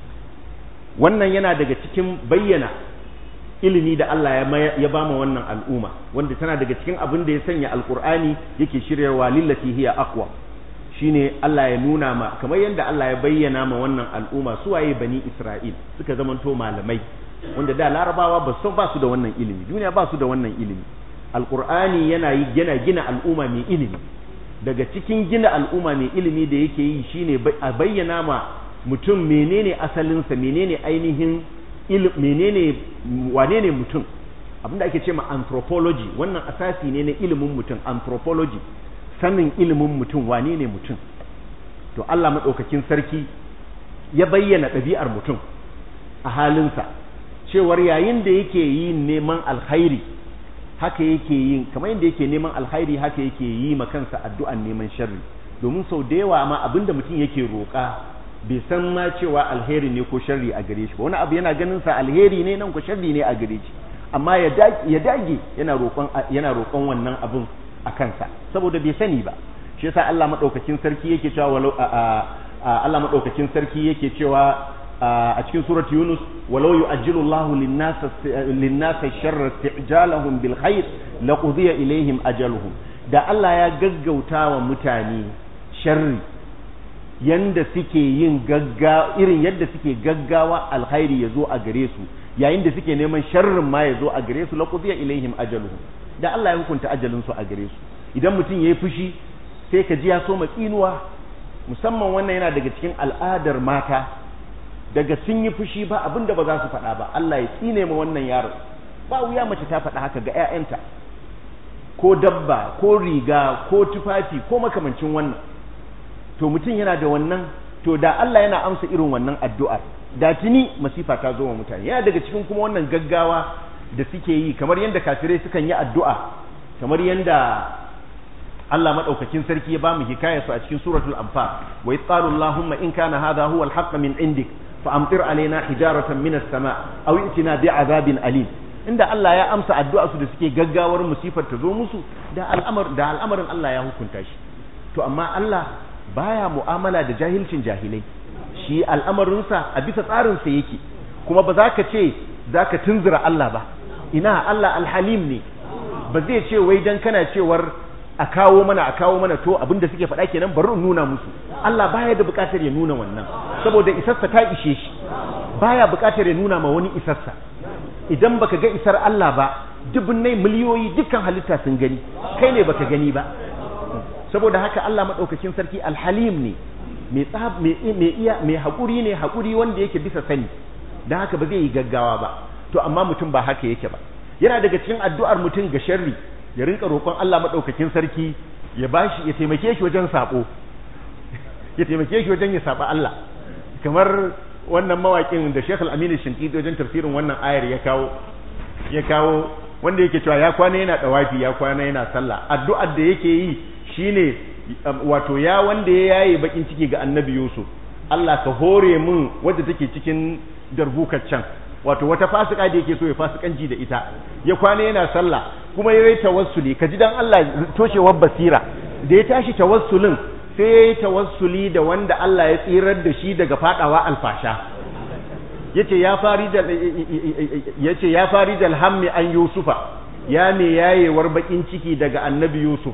wannan yana daga cikin bayyana ilimi da Allah ya bama wannan al'umma wanda tana daga cikin abin da ya sanya alkur'ani yake shiryarwa lillati hiya aqwa shine Allah ya nuna ma kamar yadda Allah ya bayyana ma wannan al'umma su waye bani Isra'il suka zamanto malamai wanda da larabawa ba su ba su da wannan ilimi duniya ba su da wannan ilimi alkur'ani yana yi yana gina al'umma mai ilimi daga cikin gina al'umma mai ilimi da yake yi shine a bayyana ma mutum menene asalinsa menene ainihin menene wane ne mutum abinda ake ce ma anthropology wannan asasi ne na ilimin mutum anthropology sanin ilimin mutum wane ne mutum to Allah maɗaukakin sarki ya bayyana ɗabi'ar mutum a halinsa cewar yayin da yake yin neman alkhairi haka yake yin kamar yadda yake neman alkhairi haka yake yi ma kansa addu'an neman sharri domin sau da yawa ma abinda mutum yake roƙa bai san ma cewa alheri ne ko sharri a gare shi ba wani abu yana ganin sa alheri ne nan ko sharri ne a gare shi amma ya dage yana roƙon yana roƙon wannan abin a kansa saboda bai sani ba shi yasa Allah madaukakin sarki yake cewa walau Allah madaukakin sarki yake cewa a cikin surat Yunus walau yu'ajjilu Allahu lin-nasa lin-nasa sharra isti'jalahum bil khair laqudiya ilaihim ajaluhum da Allah ya gaggauta wa mutane sharri yanda suke yin gaggawa irin yadda suke gaggawa alkhairi ya zo a gare su yayin da suke neman sharrin ma ya zo a gare su laqudiya ilaihim ajaluhum da Allah ya hukunta ajalin su a gare su idan mutum yayi fushi sai ka ji ya so tsinuwa musamman wannan yana daga cikin al'adar mata daga sun yi fushi ba abinda ba za su faɗa ba Allah ya tsine ma wannan yaro ba wuya mace ta faɗa haka ga 'ya'yanta ko dabba ko riga ko tufafi ko makamancin wannan to mutum yana da wannan to da Allah yana amsa irin wannan addu'ar da tuni masifa ta zo wa mutane yana daga cikin kuma wannan gaggawa da suke yi kamar yadda kafirai sukan yi addu'a kamar yadda Allah madaukakin sarki ya ba mu hikayar su a cikin suratul anfal wa yaqalu allahumma in kana hadha huwa al min indik fa amtir alaina hijaratan min as-sama' aw itina bi'adabin alim inda Allah ya amsa addu'a su da suke gaggawar musifar ta zo musu da al'amar da al'amarin Allah ya hukunta shi to amma Allah baya mu'amala da jahilcin jahilai shi al'amarinsa a bisa tsarinsa yake kuma ba za ka ce za ka tunzura Allah ba ina Allah alhalim ne ba zai ce wai dan kana cewar a kawo mana a kawo mana to abinda suke faɗa kenan bari in nuna musu Allah baya da buƙatar ya nuna wannan saboda isarsa ta ishe shi baya buƙatar ya nuna ma wani isarsa idan baka ga isar Allah ba dubunnai miliyoyi dukkan halitta sun gani kai ne baka gani ba saboda haka Allah madaukakin sarki alhalim ne mai tsab mai iya mai hakuri ne hakuri wanda yake bisa sani dan haka ba zai yi gaggawa ba to amma mutum ba haka yake ba yana daga cikin addu'ar mutum ga sharri ya rinka roƙon Allah madaukakin sarki ya bashi ya taimake shi wajen sabo ya taimake shi wajen ya saba Allah kamar wannan mawaƙin da Sheikh Al-Amin Shinkiti wajen tafsirin wannan ayar ya kawo ya kawo wanda yake cewa ya kwana yana dawafi ya kwana yana sallah addu'ar da yake yi shine wato ya wanda ya yaye bakin ciki ga Annabi Yusuf Allah ka hore mun wadda take cikin darbukar can wato wata fasika da yake so ya fasikanci da ita ya kwana yana sallah kuma yayi tawassuli kaji dan Allah toshewar basira da ya tashi tawassulin sai yayi tawassuli da wanda Allah ya tsirar da shi daga fadawa alfasha yace ya fari da yace ya fari da alhammi an yusufa ya me yayewar bakin ciki daga annabi yusuf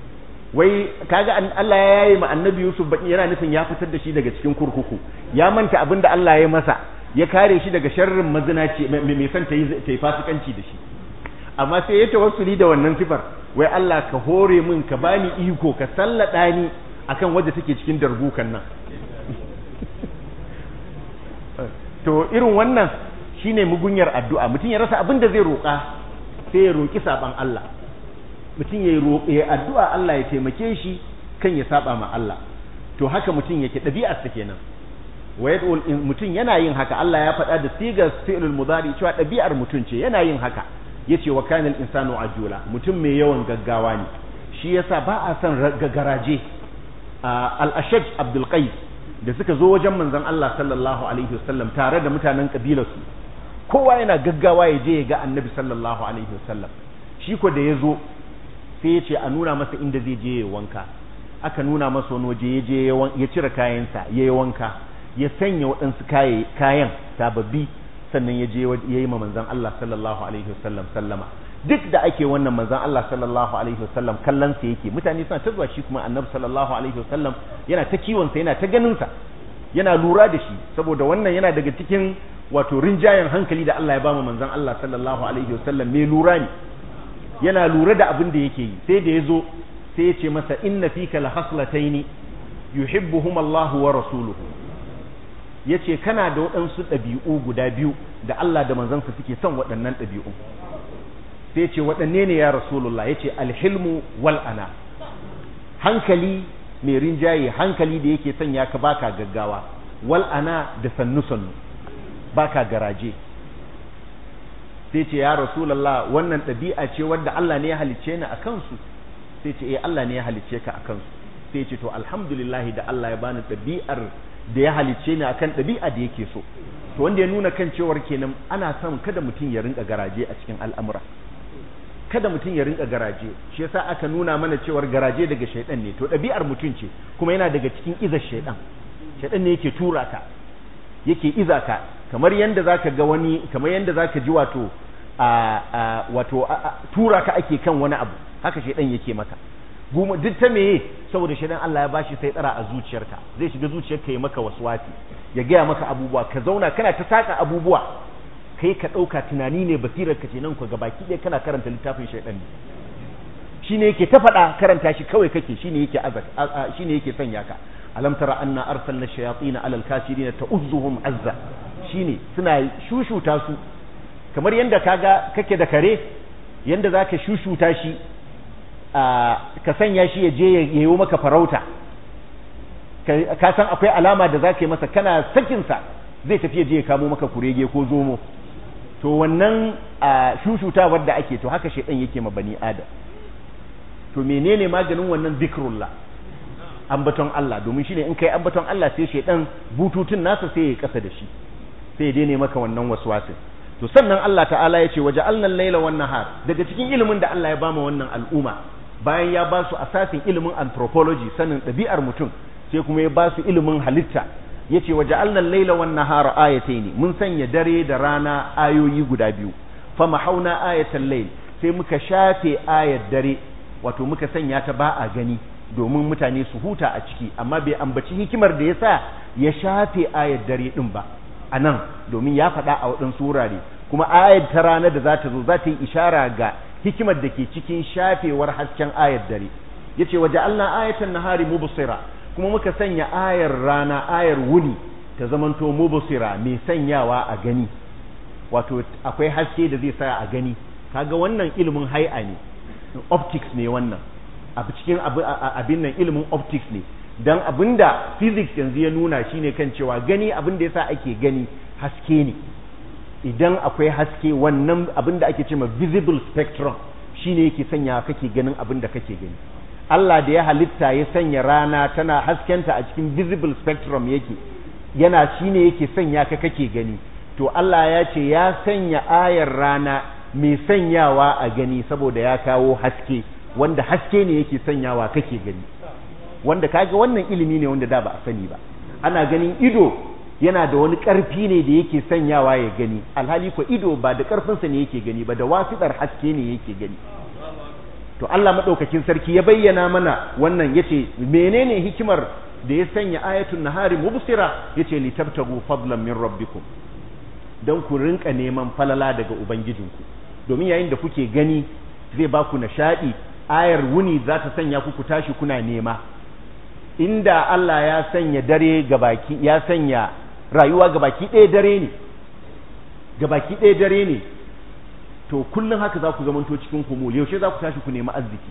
wai kaga Allah ya yaye ma annabi yusuf baki yana nufin ya fitar da shi daga cikin kurkuku ya manta abin da Allah ya masa ya kare shi daga sharrin mazinaci mai son ta yi fasikanci da shi amma sai ya tawassuli da wannan sifar wai Allah ka hore min ka bani iko ka sallada ni akan wadda take cikin darbukan nan to irin wannan shine mugunyar addu'a mutum ya rasa abin da zai roƙa sai ya roƙi saban Allah mutum ya roƙe addu'a Allah ya taimake shi kan ya saba ma Allah to haka mutum yake ɗabi'ar sa kenan wa yad'u mutum yana yin haka Allah ya faɗa da sigar fi'lul mudari cewa ɗabi'ar mutum ce yana yin haka yace wa kana al-insanu ajula mutum mai yawan gaggawa ne shi yasa ba a son garaje al-ashaj abdul qais da suka zo wajen manzon Allah sallallahu alaihi wasallam tare da mutanen kabilarsu kowa yana gaggawa ya je ya ga annabi sallallahu alaihi wasallam shi ko da ya zo sai ya ce a nuna masa inda zai je ya wanka aka nuna masa wani waje ya je ya cire kayansa ya yi wanka ya sanya waɗansu kayan sababbi sannan ya je ya yi ma manzon Allah sallallahu alaihi wasallam sallama duk da ake wannan manzon Allah sallallahu alaihi wasallam kallon sa yake mutane suna ta zuwa shi kuma annabi sallallahu alaihi wasallam yana ta kiwon sa yana ta ganin sa yana lura da shi saboda wannan yana daga cikin wato rinjayen hankali da Allah ya ba mu manzon Allah sallallahu alaihi wasallam mai lura ne yana lura da abin da yake yi sai da yazo sai ya ce masa inna fika la haslataini yuhibbuhum Allah wa rasuluhu yace kana da waɗansu ɗabi'u guda biyu da Allah da manzansa suke son waɗannan ɗabi'u sai ce waɗanne ne ya rasulullah ya ce alhilmu wal ana hankali mai rinjaye hankali da yake sanya ka baka gaggawa wal ana da sannu sannu baka garaje sai ce ya rasulullah wannan ɗabi'a ce wadda Allah ne ya halicce ni a kansu sai ce eh Allah ne ya halicce ka a kansu sai ce to alhamdulillah da Allah ya bani ɗabi'ar da ya halicce ni akan ɗabi'a da yake so to wanda ya nuna kan cewar kenan ana son kada mutum ya rinka garaje a cikin al'amura kada mutum ya rinka garaje shi yasa aka nuna mana cewar garaje daga shaidan ne to ɗabi'ar mutum ce kuma yana daga cikin izar shaidan shaidan ne yake tura ka yake iza ka kamar yanda zaka ga wani kamar yanda zaka ji wato a wato tura ka ake kan wani abu haka shaidan yake maka guma duk ta meye saboda shaidan Allah ya bashi sai tsara a zuciyarka zai shiga zuciyarka ya maka waswasi ya gaya maka abubuwa ka zauna kana ta saka abubuwa kai ka ɗauka tunani ne basirar ka ce nan ku ga baki ɗaya kana karanta littafin shaidan ne shine yake ta faɗa karanta shi kawai kake shine yake azak shine yake sanya ka alam tara anna arsalna shayatin ala alkafirin ta'uzzuhum azza shine suna shushuta su kamar yanda kaga kake da kare yanda zaka shushuta shi ka sanya shi ya je ya yi maka farauta ka san akwai alama da zaka yi masa kana sakin sa zai tafi ya je ya kamo maka kurege ko zomo to wannan shushutawar da ake to haka shedan yake ma bani adam to menene maganin wannan zikrullah ambaton Allah domin shine in kai ambaton Allah sai shedan bututun nasa sai ya kasa da shi sai ya daina maka wannan waswasin to sannan Allah ta'ala ya ce waja'alna al-laila wan nahar daga cikin ilimin da Allah ya bama wannan al'umma bayan ya ba su asasin ilimin anthropology sanin ɗabi'ar mutum sai kuma ya ba su ilimin halitta yace waja'alna al-laila wan nahara ayatayn mun sanya dare da rana ayoyi guda biyu famahauna ayatal layl sai muka shafe ayat dare wato muka sanya ta ba a gani domin mutane su huta a ciki amma bai ambaci hikimar da yasa ya shafe ayat dare din ba a nan domin ya faɗa a waɗansu wurare kuma ayat ta rana da za ta zo za ta yi ishara ga hikimar da ke cikin shafewar hasken ayat dare yace waje Allah ayatan nahari mubsira kuma muka sanya ayar rana ayar wuni ta zamanto mubsira mai sanyawa a gani wato akwai haske da zai sa a gani kaga wannan ilimin hai'a ne optics ne wannan a cikin abin nan ilimin optics ne dan abinda physics yanzu ya nuna shine kan cewa gani abinda yasa ake gani haske ne idan akwai haske wannan abinda ake cewa visible spectrum shine yake sanya kake ganin abinda kake gani Allah da ya halitta ya sanya rana tana haskenta a cikin visible spectrum yake yana shine yake sanya ka kake gani to Allah ya ce ya sanya ayar rana mai sanyawa a gani saboda ya kawo haske wanda haske ne yake sanyawa kake gani wanda kaga wannan ilimi ne wanda da ba a sani ba ana ganin ido yana da wani ƙarfi ne da yake sanyawa ya gani alhali ko ido ba da ƙarfinsa ne yake gani ba da wasiɗar haske ne yake gani to Allah maɗaukakin sarki ya bayyana mana wannan yace menene hikimar da ya sanya ayatul nahari mubsira yace litabtagu fadlan min rabbikum dan ku rinka neman falala daga ubangijinku domin yayin da kuke gani zai ba ku nishadi ayar wuni za ta sanya ku ku tashi kuna nema inda Allah ya sanya dare gabaki ya sanya rayuwa gabaki ɗaya dare ne gabaki ɗaya dare ne to kullum haka za ku zamanto cikin kumul yaushe za ku tashi ku nemi arziki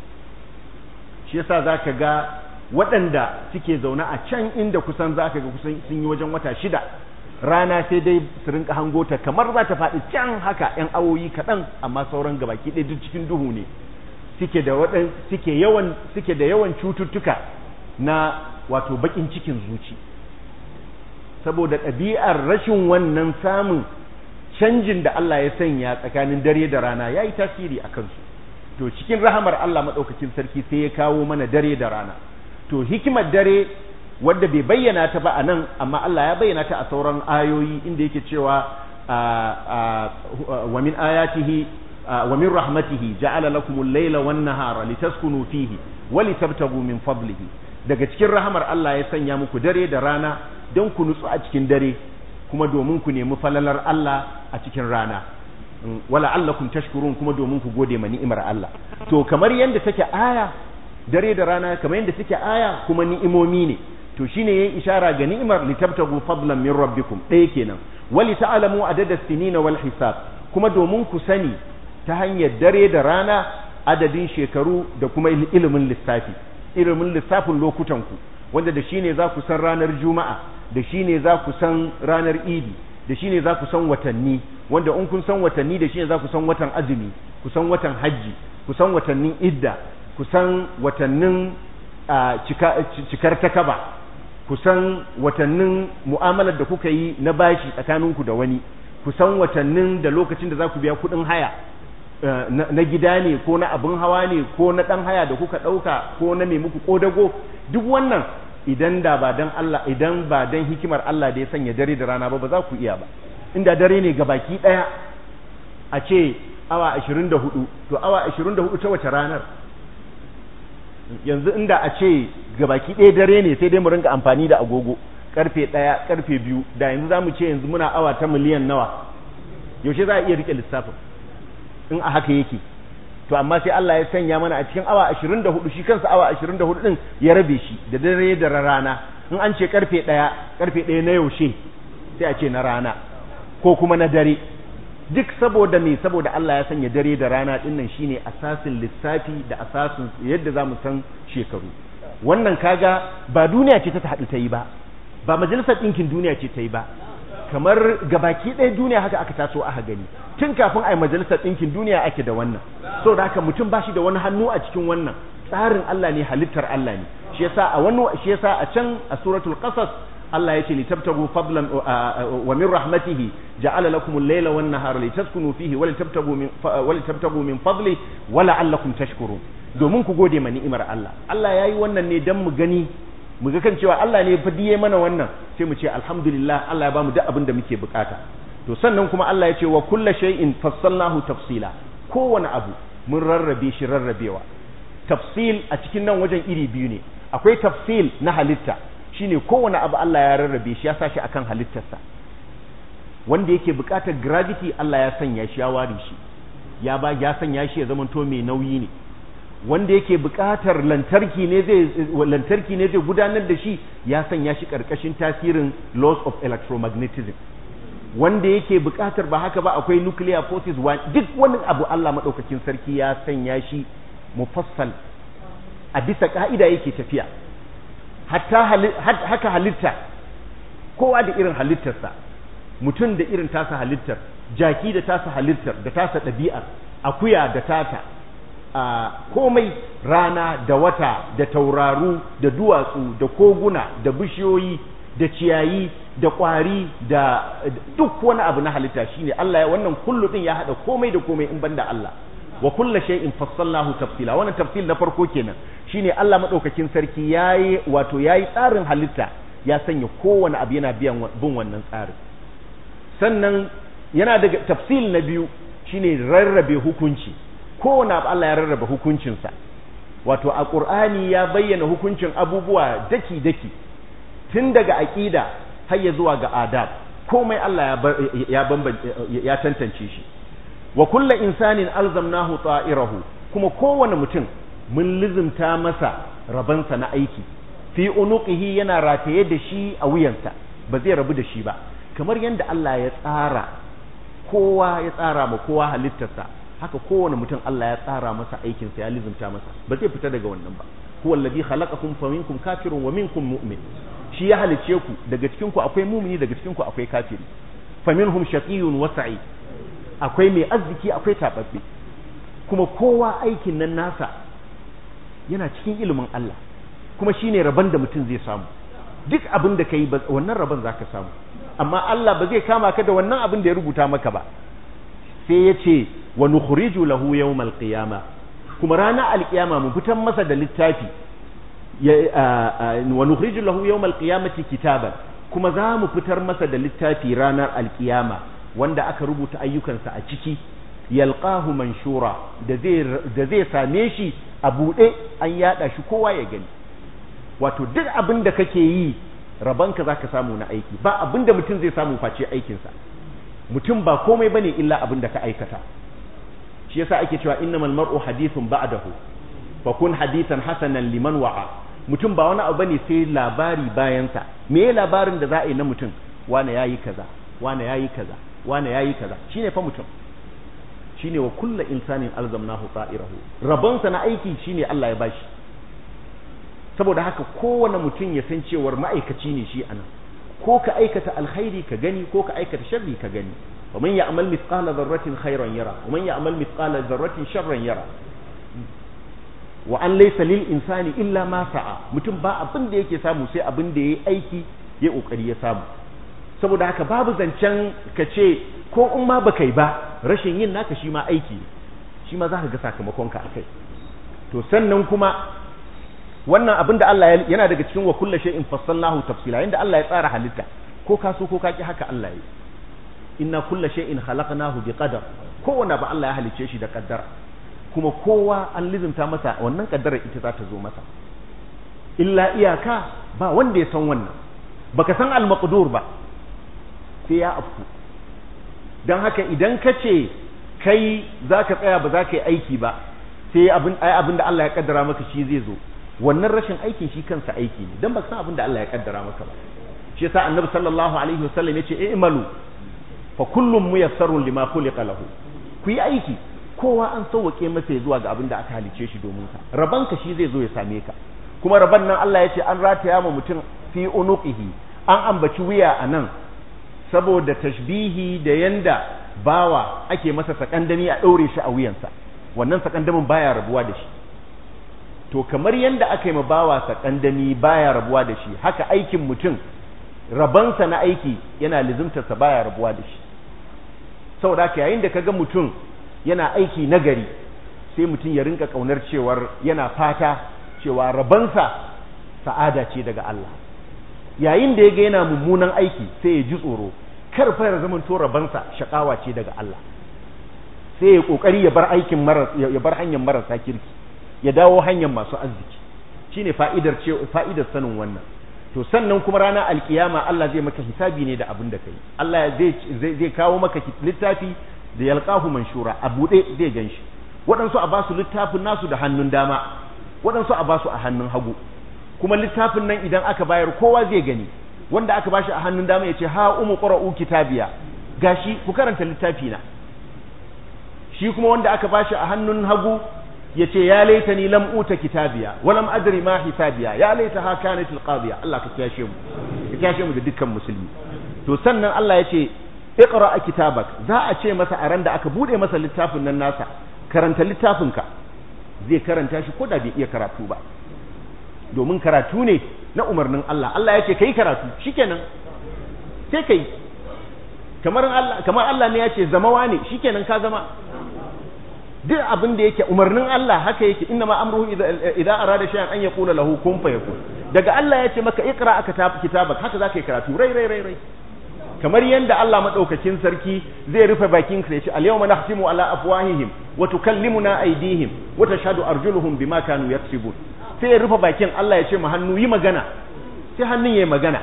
shi yasa za ka ga waɗanda suke zaune a can inda kusan za ka ga kusan sun yi wajen wata shida rana sai dai su rinka hango ta kamar za ta faɗi can haka ‘yan awoyi kaɗan amma sauran gabaki ɗaya duk cikin duhu ne suke da waɗan suke yawan suke da yawan cututtuka na wato baƙin cikin zuci saboda ɗabi'ar rashin wannan samun canjin da Allah ya sanya tsakanin dare da rana ya yi tasiri a kansu to cikin rahamar Allah maɗaukakin sarki sai ya kawo mana dare da rana to hikimar dare wadda bai bayyana ta ba a nan amma Allah ya bayyana ta a sauran ayoyi inda yake cewa wa min ayatihi wa min rahmatihi ja'ala lakumul layla wan nahara litaskunu fihi wa litabtagu min fadlihi daga cikin rahamar Allah ya sanya muku dare da rana don ku nutsu a cikin dare kuma domin ku nemi falalar Allah a cikin rana wala allakum tashkurun kuma domin ku gode ma ni'imar Allah to kamar yadda take aya dare da rana kamar yadda take aya kuma ni'imomi ne to shine yayin ishara ga ni'imar litabtagu fadlan min rabbikum ɗaya kenan wali ta'lamu adada sinina wal hisab kuma domin ku sani ta hanyar dare da rana adadin shekaru da kuma ilimin lissafi ilimin lissafin lokutan ku wanda da shine za ku san ranar juma'a da shine za ku san ranar idi da shine za ku san watanni wanda in kun san watanni da shine za ku san watan azumi ku san watan hajji ku san watannin idda ku san watannin cikar takaba ku san watannin mu'amalar da kuka yi na bashi tsakaninku da wani ku san watannin da lokacin da za ku biya kuɗin haya na gida ne ko na abin hawa ne ko na ɗan haya da kuka ɗauka ko na mai muku ƙodago duk wannan idan da ba dan Allah idan ba dan hikimar Allah da ya sanya dare da rana ba ba za ku iya ba inda dare ne gabaki ɗaya a ce awa 24 to awa 24 ta wace ranar yanzu inda a ce gabaki ɗaya dare ne sai dai mu ringa amfani da agogo karfe ɗaya karfe biyu da yanzu za mu ce yanzu muna awa ta miliyan nawa yaushe za a iya rike lissafin in a haka yake to amma sai Allah ya sanya mana a cikin awa 24 shi kansa awa 24 din ya rabe shi da dare da rana in an ce karfe ɗaya karfe ɗaya na yaushe sai a ce na rana ko kuma na dare duk saboda me saboda Allah ya sanya dare da rana dinnan shine asasin lissafi da asasin yadda zamu san shekaru wannan kaga ba duniya ce ta haɗu ta yi ba ba majalisar ɗinkin duniya ce ta yi ba kamar gabaki ɗaya duniya haka aka taso aka gani tun kafin a yi majalisar ɗinkin duniya ake da wannan so da haka mutum ba shi da wani hannu a cikin wannan tsarin Allah ne halittar Allah ne shi yasa a wani shi yasa a can a suratul qasas Allah yace litabtagu fadlan wa min rahmatihi ja'ala lakum al-layla wan nahara litaskunu fihi wa litabtagu min wa litabtagu min fadli wa la'allakum tashkurun domin ku gode ma ni'imar Allah Allah yayi wannan ne dan mu gani mu ga kan cewa Allah ne fa diye mana wannan sai mu ce alhamdulillah Allah ya bamu duk abin da muke bukata to sannan kuma Allah ya ce wa kullu shay'in fassalnahu tafsila kowane abu mun rarrabe shi rarrabewa tafsil a cikin nan wajen iri biyu ne akwai tafsil na halitta shine kowane abu Allah ya rarrabe shi ya sa shi akan halittarsa wanda yake bukatar gravity Allah ya sanya shi ya ware shi ya ba ya sanya shi ya zamanto mai nauyi ne wanda yake bukatar lantarki ne zai lantarki ne zai gudanar da shi ya sanya shi karkashin tasirin laws of electromagnetism wanda yake bukatar ba haka ba akwai nuclear forces duk wani abu Allah madaukakin sarki ya sanya shi mufassal a bisa ka'ida yake tafiya hatta haka halitta kowa da irin halittarsa mutum da irin tasa halittar jaki da tasa halittar da tasa ɗabi'ar akuya da tata a komai rana da wata da tauraru da duwatsu da koguna da bishiyoyi da ciyayi da ƙwari da duk wani abu na halitta shine Allah ya wannan kullu din ya hada komai da komai in banda Allah wa kullu shay'in fassalnahu tafsila wannan tafsil na farko kenan shine Allah madaukakin sarki yayi wato yayi tsarin halitta ya sanya kowane abu yana biyan bin wannan tsarin sannan yana daga tafsil na biyu shine rarrabe hukunci kowane abu Allah ya rarrabe hukuncinsa wato a Qur'ani ya bayyana hukuncin abubuwa daki daki tun daga aqida har ya zuwa ga adab komai Allah ya ya tantance shi wa kullu insanin alzamnahu ta'irahu kuma kowane mutum mun lizimta masa rabansa na aiki fi unuqihi yana rataye da shi a wuyansa ba zai rabu da shi ba kamar yadda Allah ya tsara kowa ya tsara ma kowa halittarsa haka kowane mutum Allah ya tsara masa aikinsa ya lizimta masa ba zai fita daga wannan ba huwa alladhi khalaqakum faminkum kafirun wa minkum mu'min shi ya halice ku daga cikin ku akwai mumini daga cikin ku akwai kafiri faminhum shaqiyyun wa sa'id akwai mai arziki akwai tababbe kuma kowa aikin nan nasa yana cikin ilimin Allah kuma shine rabon da mutum zai samu duk abin da kai wannan rabon zaka samu amma Allah ba zai kama ka da wannan abin da ya rubuta maka ba sai ya ce wa nukhriju lahu yawmal qiyama kuma ranar alkiyama mu fitan masa da littafi wa nukhriju lahu yawmal qiyamati kitaban kuma za mu fitar masa da littafi ranar alkiyama wanda aka rubuta ayyukansa a ciki yalqahu manshura da zai da zai same shi a bude an yada shi kowa ya gani wato duk abin da kake yi rabanka zaka samu na aiki ba abin da mutum zai samu face aikinsa mutum ba komai bane illa abin da ka aikata shi yasa ake cewa innamal mar'u hadithun ba'dahu fa kun hadithan hasanan liman wa'a mutum ba wani abu bane sai labari bayansa me ya labarin da za a yi na mutum wane yayi kaza wane yayi kaza wane yayi kaza shine fa mutum shine wa kullu insanin alzamnahu ta'irahu rabonsa na aiki shine Allah ya bashi saboda haka kowane mutum ya san cewar ma'aikaci ne shi anan ko ka aikata alkhairi ka gani ko ka aikata sharri ka gani wa man ya'mal mithqala dharratin khairan yara wa man ya'mal mithqala dharratin sharran yara wa an laysa lil insani illa ma sa'a mutum ba abin da yake samu sai abin da yayi aiki ya kokari ya samu saboda haka babu zancen ka ce ko in ma baka yi ba rashin yin naka shi ma aiki shi ma za ka ga sakamakon ka akai to sannan kuma wannan abin da Allah yana daga cikin wa kullu shay'in fassalnahu tafsila inda Allah ya tsara halitta ko ka so ko ka ki haka Allah ya inna kullu shay'in khalaqnahu biqadar kowanne ba Allah ya halice shi da kaddara kuma kowa an lizimta masa wannan kaddarar ita za ta zo masa illa iyaka ba wanda ya san wannan baka san al-maqdur ba sai ya afku don haka idan ka ce kai za ka tsaya ba za ka yi aiki ba sai abin da Allah ya kaddara maka shi zai zo wannan rashin aikin shi kansa aiki ne don ba san abin da Allah ya kaddara maka ba shi yasa annabi sallallahu alaihi wasallam yace i'malu fa kullum muyassarun lima khuliqa lahu ku yi aiki kowa an sauwake masa ya zuwa ga abin da aka halice shi domin ka rabanka shi zai zo ya same ka kuma raban nan Allah yace an rataya ma mutum fi unuqihi an ambaci wuya a nan saboda tashbihi da yanda bawa ake masa sakandami a ɗaure shi a wuyansa wannan sakandamin baya rabuwa da shi to kamar yanda aka yi ma bawa sakandami baya rabuwa da shi haka aikin mutum rabansa na aiki yana lizimtarsa baya rabuwa da shi saboda haka yayin da kaga mutum yana aiki nagari sai mutum ya rinka kaunar cewar yana fata cewa rabansa sa'ada ce daga Allah yayin da ya ga yana mummunan aiki sai ya ji tsoro kar fa ya zama to rabansa shakawa ce daga Allah sai ya kokari ya bar aikin maras ya bar hanyar marasa kirki ya dawo hanyar masu arziki shine fa'idar ce fa'idar sanin wannan to sannan kuma ranar alkiyama Allah zai maka hisabi ne da abin da kai Allah zai zai kawo maka littafi da yalqahu manshura a bude zai ganshi waɗansu a basu littafin nasu da hannun dama waɗansu a basu a hannun hagu kuma littafin nan idan aka bayar kowa zai gani wanda aka bashi a hannun dama ya ce ha umu qra'u kitabiya gashi ku karanta littafi na shi kuma wanda aka bashi a hannun hagu ya ce ya laitani lam uta kitabiya wa lam adri ma hisabiya ya laita ha kanat alqadiya Allah ka kiyashe mu ka kiyashe mu da dukkan musulmi to sannan Allah ya ce iqra kitabak za a ce masa a ran da aka bude masa littafin nan nasa karanta littafinka zai karanta shi ko da bai iya karatu ba domin karatu ne na umarnin Allah Allah ya ce kai karatu shikenan sai kai kamar Allah kamar Allah ne ya ce zama ne shikenan ka zama duk abin da yake umarnin Allah haka yake inna ma amruhu idza arada shay'an an yaqula lahu kun fayakun daga Allah ya ce maka iqra kitabak haka zaka yi karatu rai rai rai rai kamar yanda Allah madaukakin sarki zai rufe bakin sa ya ce al-yawma nahtimu ala afwahihim wa tukallimuna aydihim wa tashhadu arjuluhum bima kanu yaksibun sai ya rufe bakin Allah ya ce mu hannu yi magana sai hannun yayi magana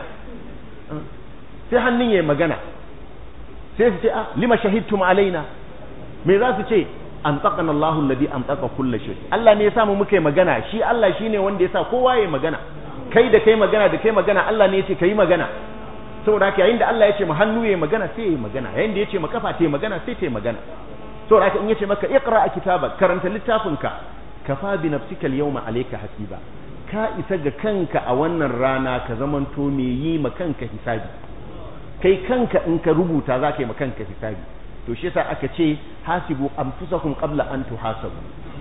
sai hannun yayi magana sai su ce ah lima shahidtum alaina me za su ce an taqana Allahu alladhi an taqa kulli shay Allah ne ya samu muka yi magana shi Allah shine wanda ya sa kowa yayi magana kai da kai magana da kai magana Allah ne ya ce kai magana saboda haka yayin da Allah ya ce mu hannu yayi magana sai yayi magana yayin da ya ce mu kafa ta magana sai ta magana saboda haka in ya ce maka iqra kitabak karanta littafinka kafa bi nafsika al-yawma alayka hasiba ka isa ga kanka a wannan rana ka zamanto me yi ma kanka hisabi kai kanka in ka rubuta za ka yi ma kanka hisabi to shi yasa aka ce hasibu anfusakum qabla an tuhasabu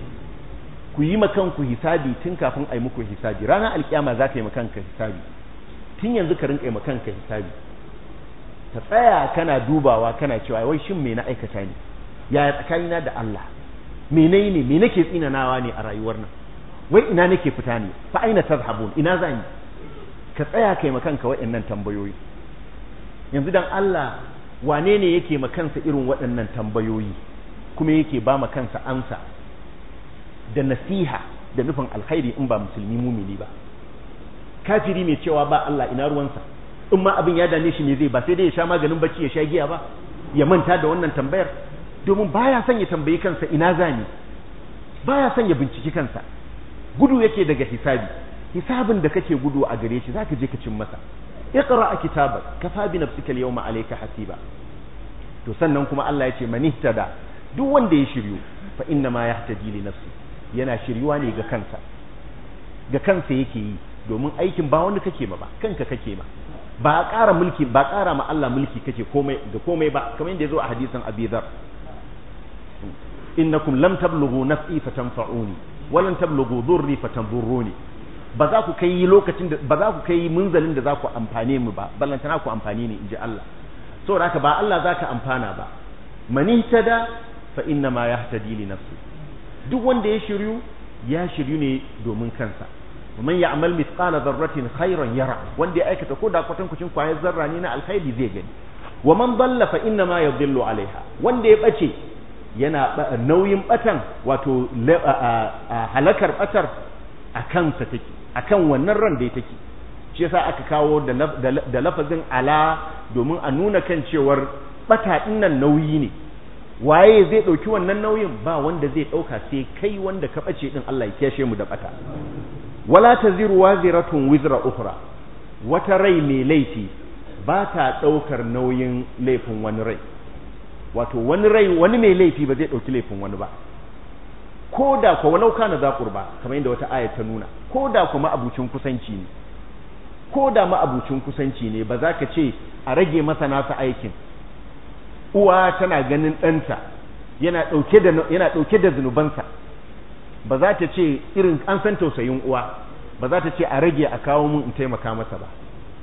ku yi ma kanku hisabi tun kafin a yi muku hisabi ranar alkiyama za ka yi ma kanka hisabi tun yanzu ka rinka yi ma kanka hisabi ka tsaya kana dubawa kana cewa wai shin me na aikata ne yaya tsakanina da Allah menene me nake tsinanawa ne a rayuwar nan wai ina nake fita ne fa aina tazhabun ina zan yi ka tsaya kai makanka waɗannan tambayoyi yanzu dan Allah wane ne yake makansa irin waɗannan tambayoyi kuma yake ba ma kansa amsa da nasiha da nufin alkhairi in ba musulmi mumini ba kafiri mai cewa ba Allah ina ruwansa in ma abin ya dame shi ne zai ba sai dai ya sha maganin bacci ya sha giya ba ya manta da wannan tambayar domin baya son ya tambayi kansa ina zani baya son ya binciki kansa gudu yake daga hisabi hisabin da kake gudu a gare shi zaka je ka cin masa iqra kitabak kafa bi nafsika al-yawma alayka hasiba to sannan kuma Allah ya ce man ihtada duk wanda ya shiryu fa inna ma yahtadi li nafsi yana shiryuwa ne ga kansa ga kansa yake yi domin aikin ba wanda kake ma ba kanka kake ma ba ƙara mulki ba ƙara ma Allah mulki kake komai da komai ba kamar yadda ya zo a hadisin Abi Dharr innakum lam tablughu naf'i fatanfa'uni wa lan tablughu dhurri fatanzurruni ba za ku kai lokacin da ba za ku kai munzalin da za ku amfane mu ba ballantana ku amfani ne inji Allah saboda haka ba Allah zaka amfana ba man ihtada fa inna ma yahtadi li nafsi duk wanda ya shiryu ya shiryu ne domin kansa man ya'mal mithqala dharratin khairan yara wanda ya aikata ko da kwatan kucin kwayar zarra ne na alkhairi zai gani wa man dalla fa inna ma yadhillu alaiha wanda ya bace yana nauyin batan wato halakar batar a kansa take akan wannan ran da take shi yasa aka kawo da lafazin ala domin a nuna kan cewar bata nan nauyi ne waye zai dauki wannan nauyin ba wanda zai dauka sai kai wanda ka bace din Allah ya kiyashe mu da bata wala taziru waziratun wizra ukhra wata rai mai laifi ba ta daukar nauyin laifin wani rai wato wani rai wani mai laifi ba zai dauki laifin wani ba ko da ko walau kana za qurba kamar yadda wata aya ta nuna ko da kuma abucin kusanci ne ko da ma abucin kusanci ne ba za ka ce a rage masa nasa aikin uwa tana ganin ɗanta yana ɗauke da yana ɗauke da zunubansa ba za ta ce irin an san tausayin uwa ba za ta ce a rage a kawo mun in taimaka masa ba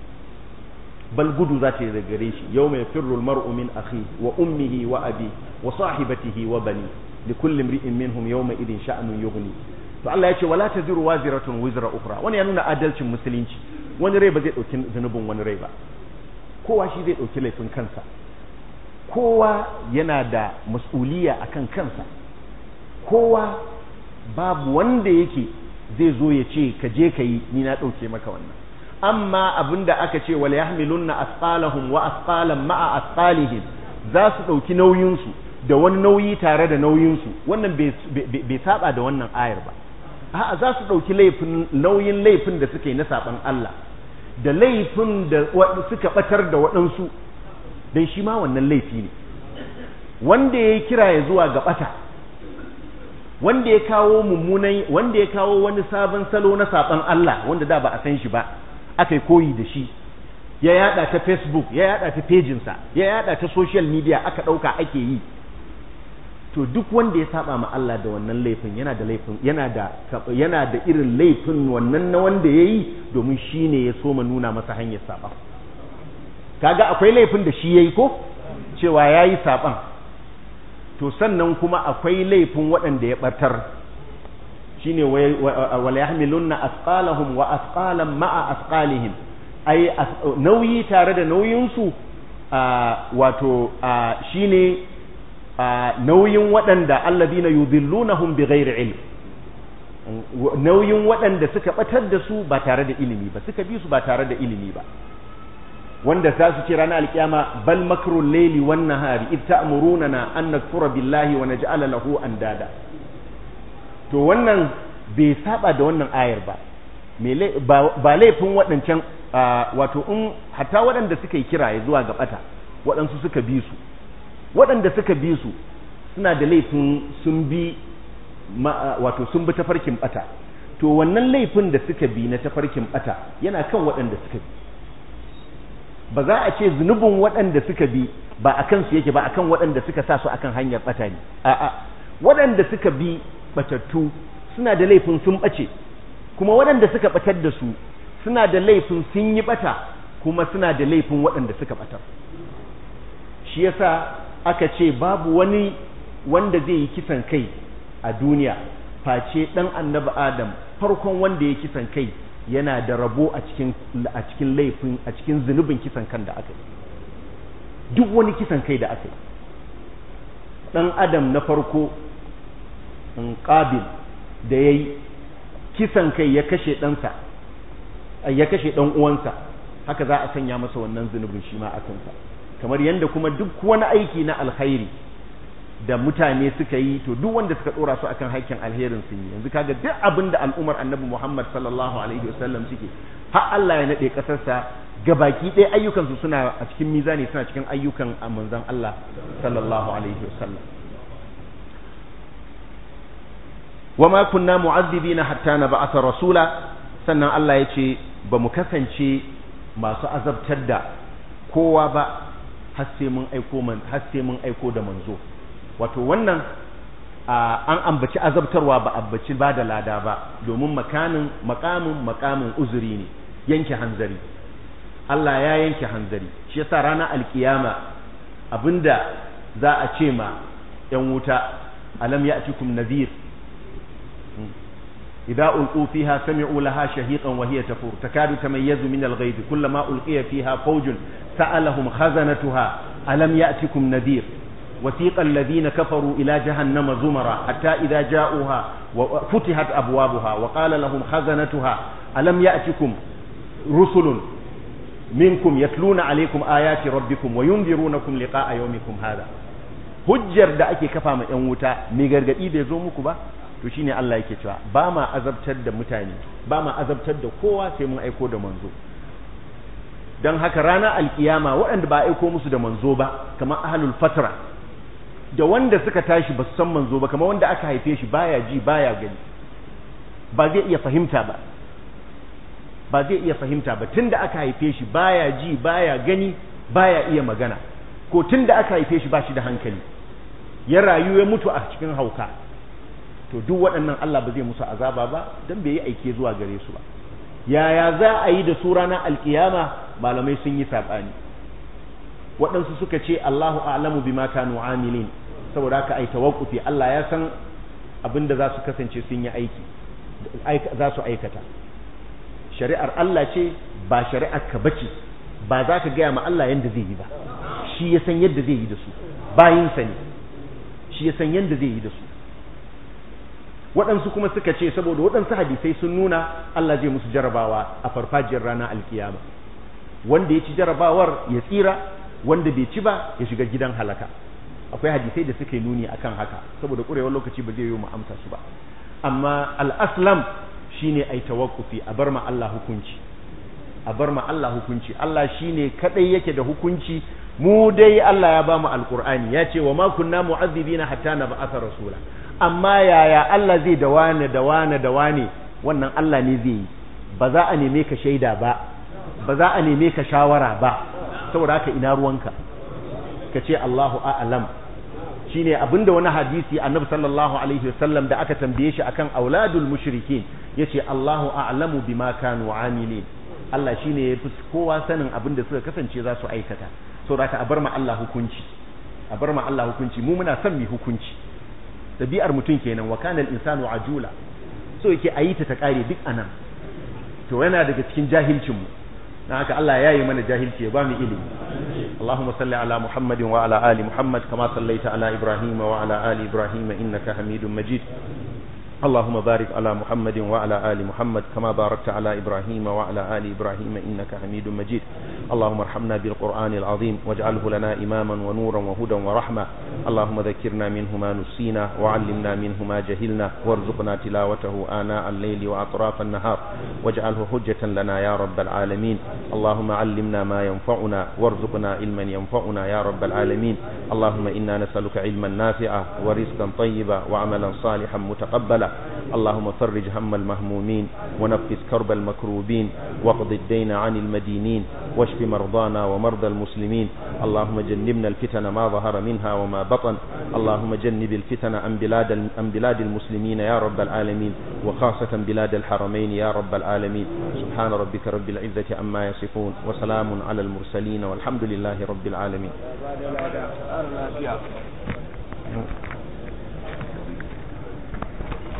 bal gudu za ta yi da gare shi yau mai firrul mar'u min akhi wa ummihi wa abi wa sahibatihi wa bani li kulli imri'in minhum yawma idin sha'nun yughni to Allah ya ce wala taziru waziratun wizra ukhra wani ya nuna adalcin musulunci wani rai ba zai dauki zanubin wani rai ba kowa shi zai dauki laifin kansa kowa yana da mas'uliya akan kansa kowa babu wanda yake zai zo ya ce ka je ka yi ni na ɗauke maka wannan amma abinda aka ce wal yahmilunna asqalahum wa asqalan ma'a asqalihim za su ɗauki nauyinsu da wani nauyi tare da nauyinsu wannan bai saba da wannan ayar ba a'a za su ɗauki laifin nauyin laifin da suka yi na saban Allah da laifin da suka batar da waɗansu dan shi ma wannan laifi ne wanda ya kira ya zuwa ga bata wanda ya kawo mummunan wanda ya kawo wani sabon salo na saban Allah wanda da ba a san shi ba aka yi koyi da shi ya yada ta facebook ya yada ta pejinsa ya yada ta social media aka dauka ake yi to duk wanda ya saba ma Allah da wannan laifin yana da laifin yana da yana da irin laifin wannan na wanda yayi domin shine ya soma nuna masa hanyar saba kaga akwai laifin da shi yayi ko cewa yayi saban to sannan kuma akwai laifin waɗanda ya ɓatar shine wal yahmilunna asqalahum wa asqalan ma'a asqalihim ai nauyi tare da nauyinsu wato shine nauyin waɗanda alladhina yudhillunahum bighairi ilm nauyin waɗanda suka ɓatar da su ba tare da ilimi ba suka bi su ba tare da ilimi ba wanda za su ce ranar alkiyama bal makrul laili wan nahari id ta'muruna an nakfura billahi wa naj'ala lahu andada to wannan bai saba da wannan ayar ba ba laifin waɗancan wato in hatta waɗanda suka yi kiraye zuwa ga bata waɗansu suka bi su waɗanda suka bi su suna da laifin sun bi wato sun bi tafarkin bata to wannan laifin da suka bi na tafarkin bata yana kan waɗanda suka bi ba za a ce zunubin waɗanda suka bi ba a kansu yake ba akan waɗanda suka sa su akan hanyar ɓata ne a'a waɗanda suka bi ɓatattu suna da laifin sun ɓace kuma waɗanda suka ɓatar da su suna da laifin sun yi ɓata kuma suna da laifin waɗanda suka ɓatar shi yasa aka ce babu wani wanda zai yi kisan kai a duniya face ɗan annabi adam farkon wanda ya kisan kai yana da rabo a cikin a cikin laifin a cikin zunubin kisan kan da aka yi duk wani kisan kai da aka yi dan adam na farko in qabil da yayi kisan kai ya kashe ɗansa ya kashe ɗan uwansa haka za a sanya masa wannan zunubin shi ma a kansa kamar yadda kuma duk wani aiki na alkhairi da mutane suka yi to duk wanda suka dora su akan haikin alherin sun yi yanzu kaga duk abin da al'umar annabi Muhammad sallallahu alaihi wasallam suke har Allah ya nade kasarsa gabaki ɗaya ayyukan su suna a cikin mizani suna cikin ayyukan manzon Allah sallallahu alaihi wasallam wama kunna mu'azzibina hatta nab'atha rasula sannan Allah ya ce ba mu kasance masu azabtar da kowa ba har sai mun aiko man har sai mun aiko da manzo wato wannan an ambaci azabtarwa ba ambaci ba da lada ba domin makamin makamin makamin uzuri ne yanke hanzari Allah ya yanke hanzari shi yasa ranar alkiyama abinda za a ce ma yan wuta alam ya'tikum nadhir إذا ألقوا فيها سمعوا لها شهيقا وهي تفور تكاد تميز من الغيظ كلما ألقي فيها فوج سألهم خزنتها ألم يأتكم نذير wasiqa alladhina kafaru ila jahannama zumara hatta idza ja'uha wa futihat abwabuha wa qala lahum khazanatuha alam ya'tikum rusulun minkum yatluna alaykum ayati rabbikum wa yunzirunakum liqa'a yawmikum hadha hujjar da ake kafa ma yan wuta mai gargadi bai zo muku ba to shine Allah yake cewa ba ma azabtar da mutane ba ma azabtar da kowa sai mun aiko da manzo don haka ranar alkiyama waɗanda ba aiko musu da manzo ba kamar ahlul fatra da wanda suka tashi ba su san manzo ba kamar wanda aka haife shi baya ji baya gani ba zai iya fahimta ba ba zai iya fahimta ba tunda aka haife shi baya ji baya gani baya iya magana ko tunda aka haife shi ba shi da hankali ya rayu ya mutu a cikin hauka to duk waɗannan Allah ba zai musu azaba ba dan bai yi aike zuwa gare su ba yaya za a yi da su ranar alkiyama malamai sun yi saɓani waɗansu suka ce Allahu a'lamu bima kanu amilin saboda haka ai tawaqqufi Allah ya san abin da za su kasance sun yi aiki za su aikata shari'ar Allah ce ba shari'ar ka bace ba za ka gaya ma Allah yadda zai yi ba shi ya san yadda zai yi da su bayinsa ne shi ya san yadda zai yi da su waɗansu kuma suka ce saboda waɗansu hadisai sun nuna Allah zai musu jarabawa a farfajiyar ranar alkiyama wanda ya ci jarabawar ya tsira wanda bai ci ba ya shiga gidan halaka akwai hadisai da suka yi nuni akan haka saboda ƙurewar lokaci ba zai yi mu amsa su ba amma al-aslam shine ai tawakkufi a bar ma Allah hukunci a bar ma Allah hukunci Allah shine kadai yake da hukunci mu dai Allah ya ba mu alqur'ani ya ce wa ma kunna mu'azzibina hatta nab'atha rasula amma yaya Allah zai da wane da wane da wane wannan Allah ne zai yi ba za a neme ka shaida ba ba za a neme ka shawara ba saboda haka ina ruwanka ka ce Allahu a'lam shine abinda wani hadisi annabi sallallahu alaihi wasallam da aka tambaye shi akan auladul mushrikin yace Allahu a'lamu bima kanu amilin Allah shine yafi kowa sanin abinda suka kasance za su aikata saboda haka a bar ma Allah hukunci a bar ma Allah hukunci mu muna son mu hukunci dabi'ar mutum kenan wa kana al-insanu ajula so yake ayi ta ta kare duk anan to yana daga cikin jahilcin mu dan haka Allah ya yi mana jahilci ya ba mu ilimi Allahumma salli ala Muhammadin wa ala ali Muhammad kama sallaita ala Ibrahim wa ala ali Ibrahim innaka Hamidum Majid اللهم بارك على محمد وعلى آل محمد كما باركت على إبراهيم وعلى آل إبراهيم إنك حميد مجيد اللهم ارحمنا بالقرآن العظيم واجعله لنا إماما ونورا وهدى ورحمة اللهم ذكرنا منه ما نسينا وعلمنا منه ما جهلنا وارزقنا تلاوته آناء الليل وأطراف النهار واجعله حجة لنا يا رب العالمين اللهم علمنا ما ينفعنا وارزقنا علما ينفعنا يا رب العالمين اللهم إنا نسألك علما نافعا ورزقا طيبا وعملا صالحا متقبلا اللهم فرج هم المهمومين ونفس كرب المكروبين واقض الدين عن المدينين واشف مرضانا ومرضى المسلمين اللهم جنبنا الفتن ما ظهر منها وما بطن اللهم جنب الفتن عن بلاد عن بلاد المسلمين يا رب العالمين وخاصة بلاد الحرمين يا رب العالمين سبحان ربك رب العزة عما يصفون وسلام على المرسلين والحمد لله رب العالمين